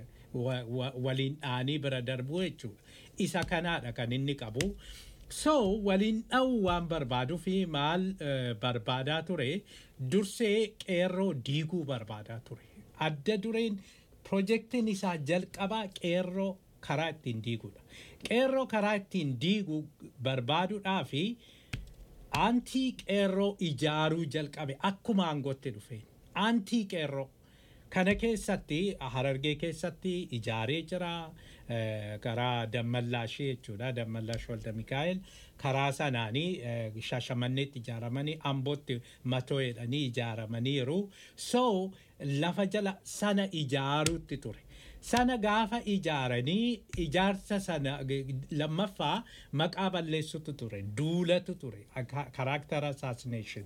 waliin dhaanii bira darbuu jechuudha. Isa kanaadha kan inni qabu. So waliin dha'uu waan barbaaduu fi maal barbaadaa ture dursee qeerroo diiguu barbaadaa ture. Adda dureen pirojektiin isaa jalqabaa qeerroo karaa ittiin diiguudha. Qeerroo karaa ittiin diiguu barbaaduudhaa fi aantii qeerroo ijaaruu jalqabe akkuma aangootti dhufe. Aantii qeerroo kana keessatti harargee keessatti ijaaree jira. karaa dammallaashii jechuudha dammallaash walda mikaa'el karaa sanaanii shashamanneetti ijaaramanii ambootti matoo jedhanii ijaaramaniiru so lafa jala sana ijaaruutti ture sana gaafa ijaaranii ijaarsa sana lammaffaa maqaa balleessutu ture duulatu ture karaaktara assassination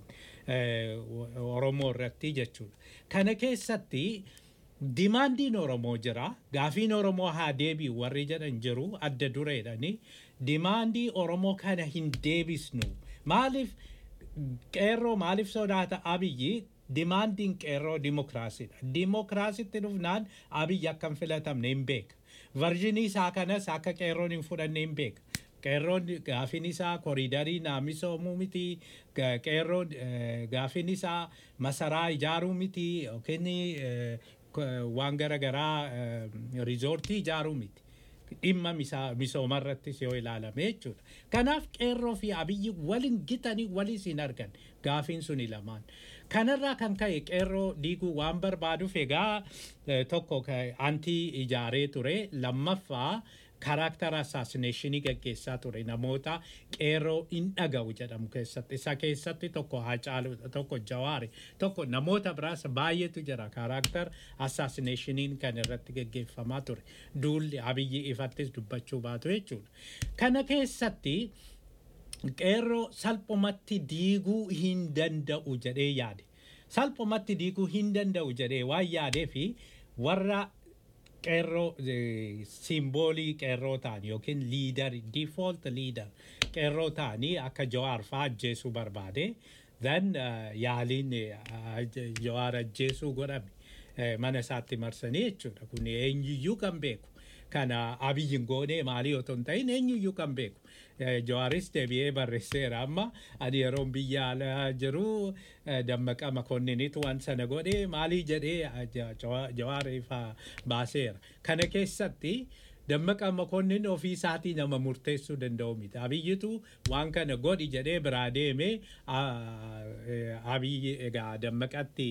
oromoo irratti jechuudha kana keessatti dimaandiin oromoo jira gaafiin oromoo haa deebi'u warri jedhan jiru adda dureedhani dimaandii oromoo kana hin deebisnu maaliif qeerroo maaliif sodaata abiyyi dimaandiin qeerroo dimokiraasiidha. Dimokiraasitti dhufnaan abiyyi akka hin filatamne hin beeka. Varjinii isaa kanas akka qeerroon hin fudhanne hin beeka. Qeerroon gaafin isaa koriidarii naamisoomuu miti. Qeerroon gaafin isaa masaraa ijaaruu miti yookiin waan garaagaraa riizoortii ijaaruu miti. Dhimma misoomarrattis yoo ilaalame jechuudha. Kanaaf qeerroo fi abiyyi waliin gitanii walis hin argan gaafiin suni lamaan. Kanarraa kan ka'e qeerroo diiguu waan barbaaduuf egaa tokko antii ijaaree ture lammaffaa karaktara assassination gaggeessaa ture namoota qeerroo hin dhaga'u jedhamu keessatti isa keessatti tokko hacaalu tokko jawaari tokko namoota biraas baay'eetu jira karaktar assassinationiin kan irratti gaggeeffamaa ture duulli abiyyi ifattis dubbachuu baatu jechuudha kana keessatti qeerroo salphumatti diiguu hin danda'u jedhee yaade salphumatti diiguu hin danda'u jedhee waan yaadee fi warra qeerroo simboolii qeerroo ta'an yookiin liidar default liidar qeerroo ta'anii akka jawaar fa'aa ajjeesuu barbaade then yaaliin jawaar ajjeesuu godhame mana isaatti marsanii jechuudha kun eenyuyyuu kan beeku kana abiyyin goonee maalii otoo hin ta'in eenyuyyuu kan beeku jawaaris deebi'ee barreesseera amma ani yeroon biyya alaa jiru dammaqa makoonninitu waan sana godhee maalii jedhee jawaar ifa baaseera kana keessatti dammaqa makoonnin ofii isaatii nama murteessuu danda'u miti abiyyitu waan kana godhi jedhee biraa deeme abiyyi egaa dammaqatti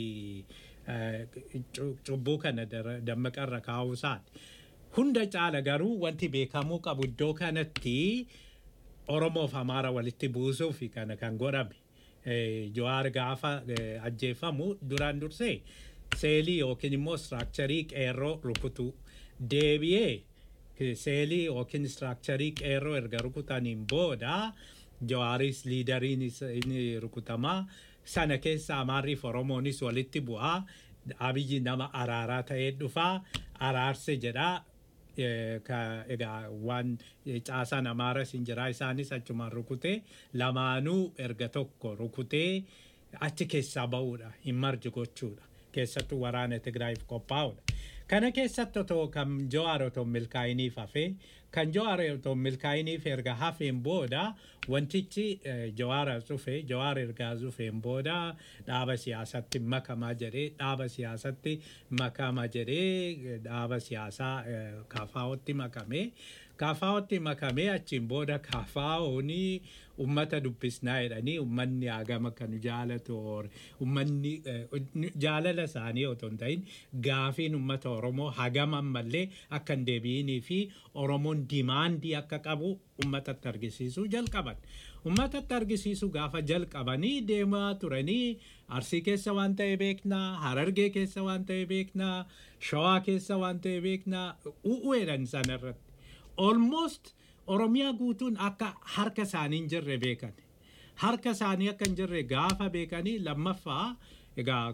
cubbuu kana dammaqarra kaa'uu isaati. Hunda caala garuu wanti beekamuu qabu iddoo kanatti Oromoof Amaara walitti buusuuf kana kan godhame. Jawaar gaafa ajjeefamu duraan dursee seelii yookiin immoo istiraakcharii qeerroo rukutu deebi'ee seelii yookiin istiraakcharii qeerroo erga rukutaniin booda jawaaris liidariin inni rukutamaa sana keessa amaarriif oromoonis walitti bu'aa abiyyi nama araaraa ta'ee dhufaa araarse jedhaa egaa waan caasaan amaaras hin jiraa isaanis achumaan rukutee lamaanuu erga tokko rukutee achi keessaa ba'uudha hin marji gochuudha keessattuu waraana Tigraayiif qophaa'uudha. Kana keessatti otoo kan Jawaar otoo milkaa'iniif hafee kan Jawaar otoo milkaa'iniif erga hafeen booda wantichi Jawaar dhufe Jawaar ergaa dhufeen booda dhaaba siyaasatti makamaa jedhee dhaaba siyaasatti makama jedhee dhaaba siyaasaa kaafaa'otti makamee kaafaa'otti makamee achiin booda kaafaa'oonii ummata dubbisnaa jedhanii ummanni hagama kan jaalatu ummanni jaalala isaanii otoo hin ta'in gaafiin ummata Oromoo hagama ammallee akka hin deebi'inii fi Oromoon dimaandii akka qabu ummatatti argisiisuu jalqaban. Ummatatti argisiisuu gaafa jalqabanii deemaa turanii Arsii keessa waan ta'e beeknaa, Harargee keessa waan ta'e beeknaa, Shawaa keessa waan ta'e beeknaa, u'uudhan sanarratti. Almost Oromiyaa guutuun akka harka isaanii hin jirre beekan. Harka isaanii akka hin jirre gaafa beekanii lammaffaa egaa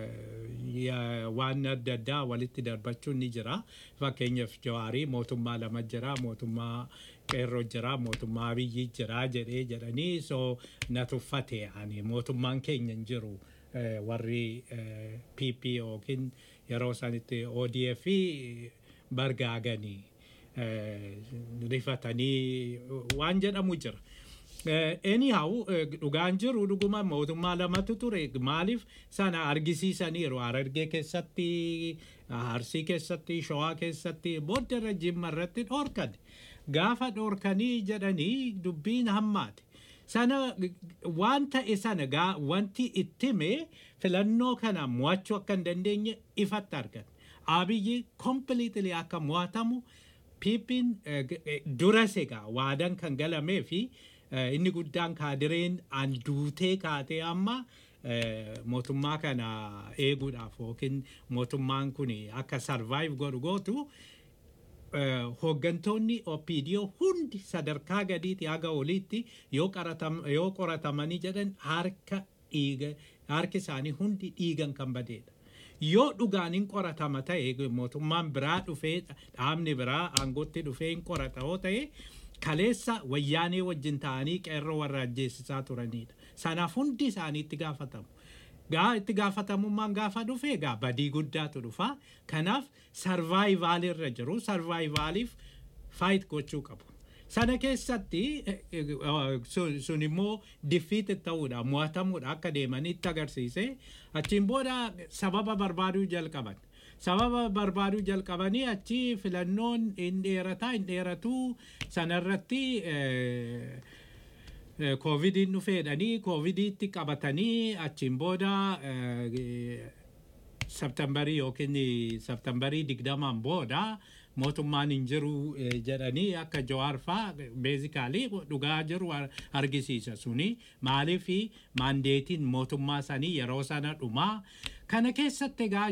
waan adda addaa walitti darbachuun ni jira. Fakkeenyaaf Jawaarii mootummaa lama jira, mootummaa qeerroo jira, mootummaa abiyyi jira jedhee jedhanii so na tuffate ani mootummaan keenya hin jiru warri PP yookiin yeroo sanitti ODF bargaaganii. rifatanii waan jedhamu jira. Anyhow dhugaan jiru dhuguma mootummaa lamatu ture maaliif sana argisiisaniiru harargee keessatti arsii keessatti shawaa keessatti booddee jimma irratti dhoorkan gaafa dhoorkanii jedhanii dubbiin hammaate. Sana waan ta'e sana wanti ittime filannoo kana mo'achuu akka hin dandeenye ifatti argan. Abiyyi kompiliitilii akka mo'atamu piippiin duras egaa waadan kan galamee fi inni guddaan kaadireen an duutee kaatee amma mootummaa kana eeguudhaaf yookiin mootummaan kun akka sarvaayiv godhu gootu hooggantoonni OPDO hundi sadarkaa gadiitti haga oliitti yoo qoratamanii jedhan harka dhiiga harki isaanii hundi dhiigan kan badeedha. yoo dhugaaniin qoratama ta'e mootummaan biraa dhufee dhaabni biraa aangootti dhufee hin qorata yoo ta'e kaleessa wayyaanee wajjin ta'anii qeerroo warra ajjeesisaa turanidha. Sanaaf hundi isaanii itti gaafatamu. Gaa itti gaafatamummaan gaafa dhufe egaa badii guddaatu dhufa. Kanaaf sarvaayivaal irra jiru sarvaayivaaliif faayit gochuu qabu. Sana keessatti sun immoo diffiit ta'uudha mo'atamuudha akka deemanitti agarsiise achiin booda sababa barbaaduu jalqaban. sababa barbaaduu jalqabanii achi filannoon hin dheerataa hin dheeratuu sanarratti koovidiin dhufeedhanii koovidiitti qabatanii achiin booda sabtambarii yookiin sabtambarii digdamaan booda mootummaan hin jiru jedhanii akka jawaar faa beezikaalii dhugaa jiru argisiisa suni maaliif maandeetiin mootummaa sanii yeroo sana dhumaa kana keessatti egaa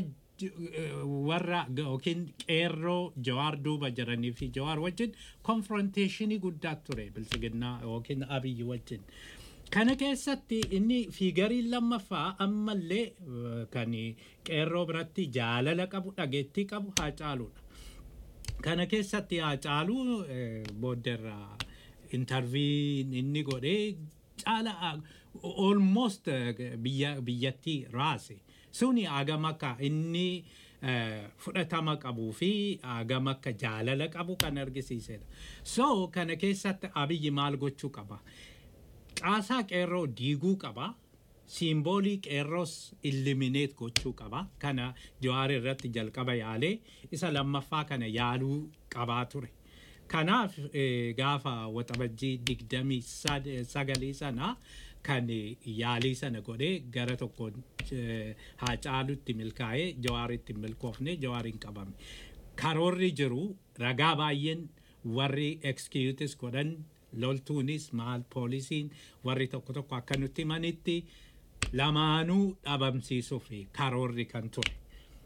warra yookiin qeerroo jawaar duuba jiranii fi jawaar wajjin konfronteeshinii guddaa ture bilisiginnaa yookiin abiyyi wajjin. Kana keessatti inni fiigariin lammaffaa ammallee kan qeerroo biratti jaalala qabu dhageettii qabu haa caaluudha. Kana keessatti haa caaluu booddeerraa intarviin inni godhee caala almost biyyattii raase. suni agam akka inni fudhatama qabuu fi agam akka jaalala qabu kan argisiisedha. So kana keessatti abiyyi maal gochuu qaba? Caasaa qeerroo diiguu qaba. Siimboolii qeerroos illimineet gochuu qaba. Kana jawaar irratti jalqaba yaalee isa lammaffaa kana yaaluu qabaa ture. Kanaaf gaafa waxabajjii digdamii sagalii sana kan yaalii sana godhee gara tokkoon haa caalutti milkaa'ee jawaaritti milkoofne jawaariin qabame. Karoorri jiru ragaa baay'een warri ekskiyuutis godhan loltuunis maal poolisiin warri tokko tokko akka nutti himanitti lamaanuu dhabamsiisuuf karoorri kan ture.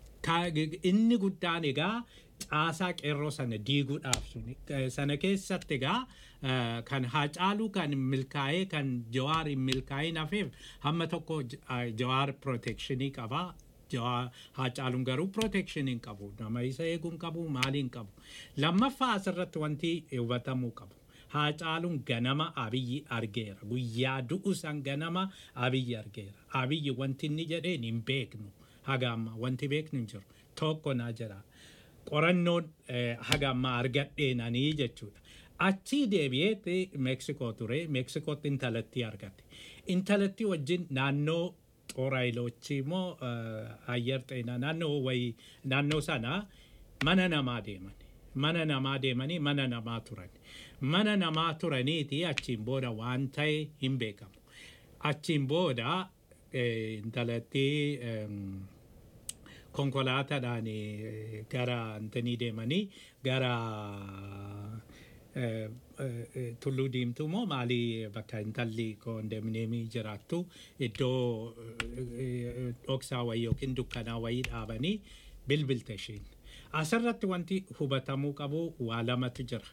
Inni guddaan egaa caasaa qeerroo sana diiguudhaaf suni sana keessatti egaa kan haacaaluu kan milkaa'ee kan jawaar hin milkaa'in hafeef hamma tokko jawaar protekshinii qaba. Haacaaluun garuu protekshinii hin qabu. Nama isa eeguu hin qabu maalii hin qabu. Lammaffaa asirratti wanti hubatamuu qabu. Haacaaluun ganama abiyyi argeera. Guyyaa du'u san ganama abiyyi argeera. Abiyyi wanti inni jedheen hin beeknu. Haga amma wanti beeknu hin jiru. Tokko naa jira. Qorannoon haga ammaa argadheenanii jechuudha. Achii deebi'ee Meeksikoo ture. Meeksikootti intalattii argate. Intalattii wajjin naannoo xooraayiloochi immoo ayyar xeenaa naannoo wayii naannoo sana mana namaa deeman. Mana namaa deemanii mana namaa turan. Mana namaa turaniiti achiin booda waan ta'e hin beekamu. Achiin booda intalattii konkolaataadhaan gara antanii deemanii gara tulluu diimtuu moo maalii bakka intalli koondeemineemii jiraattu iddoo dhoksaa wayii yookiin dukkanaa wayii dhaabanii bilbilte ishiin. Asirratti wanti hubatamuu qabu waa lamatu jira.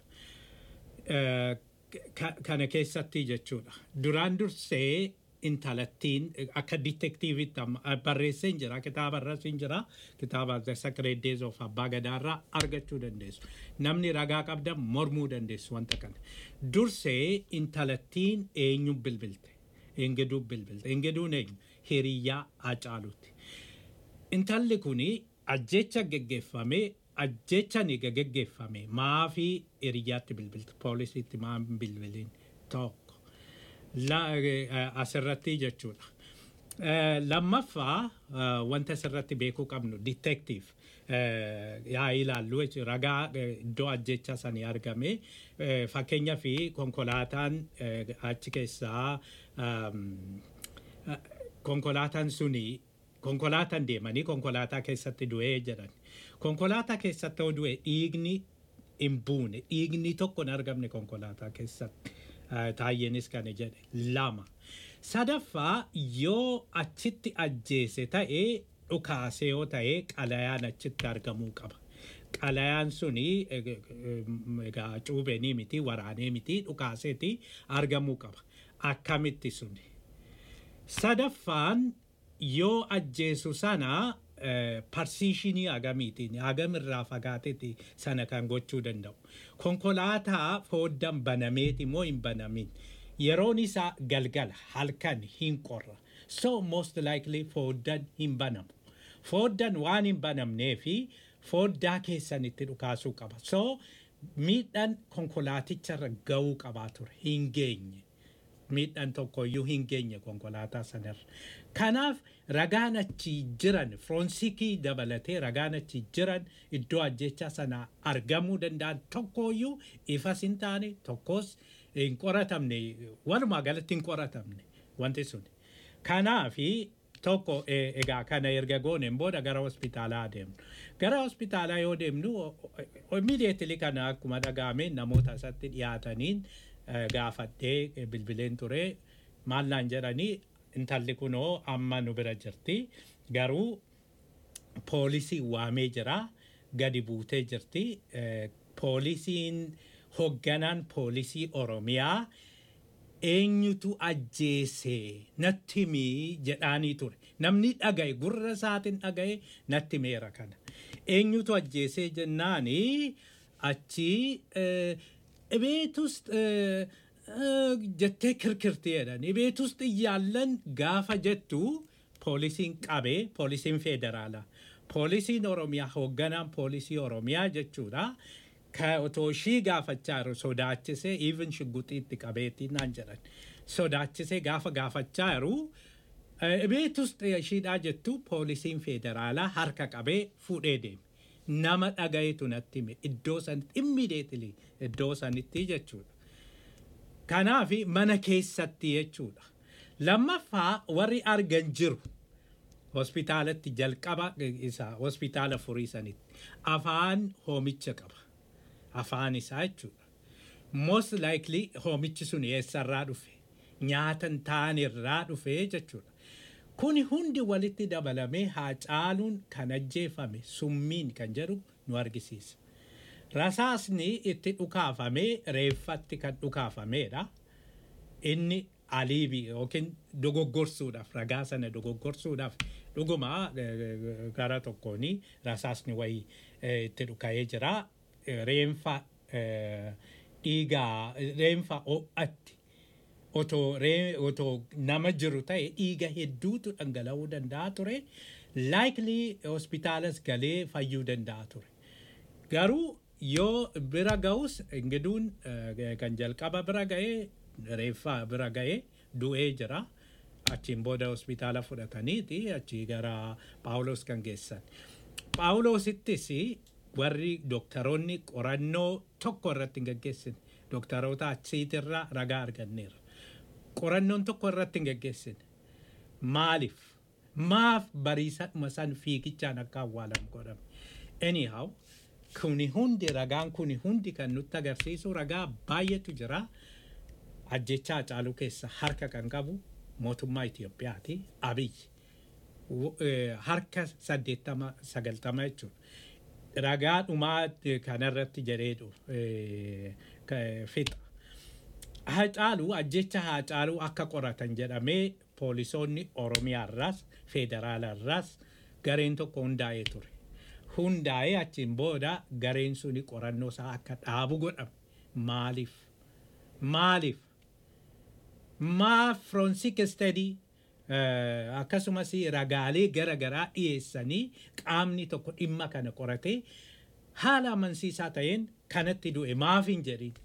Kana keessatti jechuudha. Duraan dursee intalattiin akka ditektiivitti barreessee hin jira kitaaba irras hin jira kitaaba the sacred days of abbaa gadaarraa argachuu dandeessu namni ragaa qabdan mormuu dandeessu wanta kana dursee intalattiin eenyu bilbilte engeduu bilbilte engeduun eenyu hiriyyaa hacaaluuti intalli kuni ajjecha geggeeffame ajjecha ni geggeeffame maafii hiriyyaatti bilbilte poolisiitti maa bilbiliin tokko asirratti jechuudha. Lammaffaa wanta asirratti beekuu qabnu ditektiif yaa ilaallu ragaa iddoo ajjecha sanii argame fakkeenyaa fi konkolaataan achi keessaa konkolaataan suni konkolaataan deemanii konkolaataa keessatti du'ee jedhan. Konkolaataa keessatti yoo du'e dhiigni hin buune dhiigni tokko hin argamne konkolaataa keessatti. Taayyeenis kana jedhe lama. Sadaffaa yoo achitti ajjeese ta'ee dhukaase yoo ta'ee qalayaan achitti argamuu qaba. Qalayaan suni egaa cuubeenii miti waraanee miti dhukaaseeti argamuu qaba. Akkamitti suni. Sadaffaan yoo ajjeesu sana parsiishinii hagamiitiin hagam irraa fagaateeti sana kan gochuu danda'u. Konkolaataa fooddan banameeti moo hin banamin. Yeroon isaa galgala halkan hin qorra. So most likely fooddan hin banamu. Fooddan waan hin banamnee fi fooddaa keessan itti dhukaasuu qaba. So miidhaan konkolaaticharra ga'uu qabaa ture hin geenye. Miidhaan tokkoyyuu hin geenye konkolaataa sanarra. Kanaaf ragaan achi jiran firoonsikii dabalatee ragaan achi jiran iddoo ajjechaa sana argamuu danda'an tokkoyyuu ifas hin taane tokkos hin qoratamne walumaa galatti hin qoratamne wanti sun. Kanaafi tokko egaa kana erga gooneen booda gara hospitaalaa deemnu. Gara hospitaalaa yoo deemnu immediately kana akkuma dhagaame namoota isatti dhiyaataniin gaafadhee bilbileen ture maal naan jedhanii intalli kunoo amma nu bira jirti garuu poolisii waamee jira gadi buutee jirti poolisiin hogganaan poolisii oromiyaa eenyutu ajjeese natti himii jedhaanii ture namni dhagaye gurra isaatiin dhagaye natti meera kana eenyutu ajjeesee jennaani achi ቤት ውስጥ jettee kirkirti jedhan ቤት ውስጥ እያለን gaafa jettu poolisiin qabee poolisiin federaalaa poolisiin oromiyaa hoogganaan poolisii oromiyaa jechuudha ka otoo ishii gaafachaa jiru sodaachisee even shugguxiitti qabeetti naan jedhan sodaachisee gaafa gaafachaa jiru ቤት ውስጥ ishiidhaa jettu poolisiin federaalaa harka qabee fuudhee deeme nama dhagayetu natti hime iddoo sanitti immediately iddoo sanitti jechuudha. Kanaaf mana keessatti jechuudha. Lammaffaa warri argan jiru hospitaalatti jalqaba isaa hospitaala furii sanitti afaan hoomicha qaba. Afaan isaa jechuudha. Most likely hoomichi sun eessarraa dhufe nyaatan taanirraa dhufe jechuudha. Kuni hundi walitti dabalamee haa caaluun kan ajjeefame summiin kan jedhu nu argisiisa. Rasaasni itti dhukaafamee reeffatti kan dhukaafameedha. Inni aliibii yookiin dogoggorsuudhaaf ragaa sana dogoggorsuudhaaf dhuguma gara tokkoon rasaasni wayii itti dhuka'ee jira. Reenfa dhiigaa reenfa ho'atti otoo otoo nama jiru ta'e dhiiga hedduutu dhangala'uu danda'a ture likely hospitaalas galee fayyuu danda'a ture garuu yoo bira ga'us ingiduun kan jalqaba bira ga'ee reeffaa bira ga'ee du'ee jira achiin booda hospitaala fudhataniiti achii gara paawulos kan geessan paawulosittis warri dooktaroonni qorannoo tokko irratti hin gaggeessine dooktaroota achiitirraa ragaa arganneera qorannoon tokko irratti hin gaggeessine. Maaliif? Maaf bariisadhuma san fiigichaan akka awwaalamu godhame. Anyhow, kuni hundi ragaan kuni hundi kan nutti agarsiisu ragaa baay'eetu jira. Ajjechaa caaluu keessa harka kan qabu mootummaa Itoophiyaati. Abiyyi. Harka saddeettama sagaltama jechuudha. Ragaa dhumaa kanarratti jedheedhu fixa. Haacaaluu ajjecha haacaaluu akka qoratan jedhamee poolisoonni Oromiyaarraas federaalaarraas gareen tokko hundaa'ee ture. Hundaa'ee achiin booda gareen suni qorannoo isaa akka dhaabu godhame. Maaliif? Maaliif? Maaf forensic study akkasumas ragaalee gara garaa dhiyeessanii qaamni tokko dhimma kana qoratee haala amansiisaa ta'een kanatti du'e maaf hin jedhin.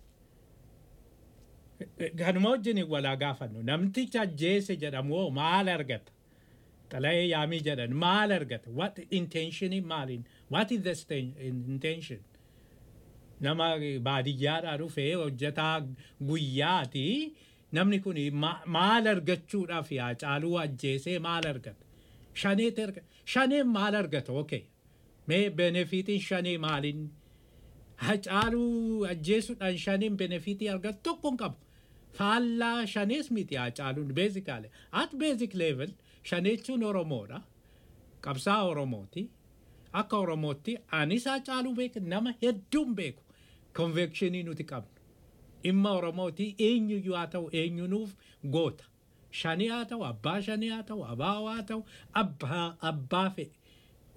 kanuma wajjin walaa gaafannu namticha ajjeese jedhamu hoo maal argata xalayee yaamii jedhan maal argata what intention maaliin what is the intention nama baadiyyaadhaa dhufee hojjetaa guyyaati namni kun maal argachuudhaaf yaa caaluu ajjeesee maal argata shaneet argata shaneen maal argata okay mee benefitiin shanee maaliin hacaaluu ajjeesuudhaan shaneen benefitii argatu tokko hin qabu. faallaa shanees miti hacaaluun beezikaale at beezik level shaneechuun oromoodha qabsaa oromooti akka oromootti anis hacaaluu beeku nama hedduun beeku konvekshinii nuti qabnu dhimma oromooti eenyuyyuu haa ta'u eenyunuuf goota shanii haa ta'u abbaa shanii haa ta'u abaawaa haa ta'u abbaa abbaa fe'e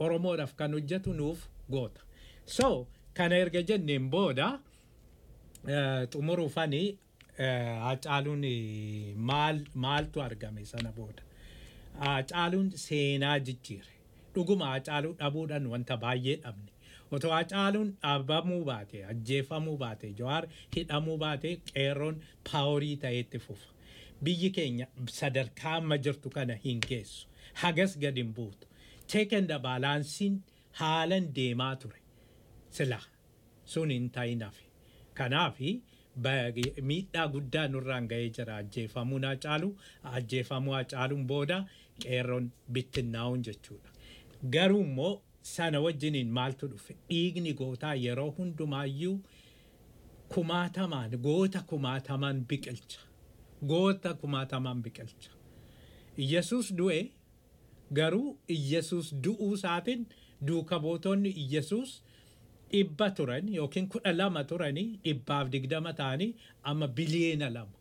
Oromoodhaaf kan hojjetu nuuf goota. So kana erga jenneen booda xumuruufanii Hacaaluun maal maaltu argame sana booda. Hacaaluun seenaa jijjiire. Dhuguma Hacaaluu dhabuudhaan wanta baay'ee dhabne. Otoo Hacaaluun dhabamuu baate, ajjeefamuu baate, Jawaar hidhamuu baate qeerroon paaworii ta'eetti fufa. Biyyi keenya sadarkaa amma jirtu kana hin geessu. Hagas gad hin buutu. Cheekenda baalaansiin haalan deemaa ture. Sila sun hin ta'inafi. Kanaafi miidhaa guddaa nurraan ga'ee jira ajjeefamuun Hacaaluu ajjeefamuu Hacaaluun booda qeerroon bittinnaa'uun jechuudha. Garuu immoo sana wajjiniin maaltu dhufe dhiigni gootaa yeroo hundumaayyuu kumaatamaan goota kumaatamaan biqilcha. Goota kumaatamaan biqilcha. Iyyasuus du'e garuu Iyyasuus du'uu isaatiin duuka bootonni Iyyasuus dhibba turan yookiin kudha lama turanii dhibbaaf digdama ta'anii amma biliyeena lama.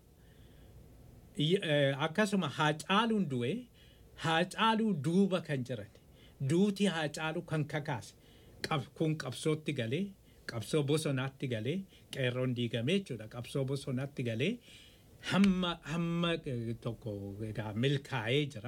Akkasuma Hacaaluun du'e Hacaaluu duuba kan jiran duuti Hacaaluu kan kakaase kun qabsootti galee qabsoo bosonaatti galee qeerroon diigamee jechuudha qabsoo bosonaatti galee hamma hamma tokko milkaa'ee jira.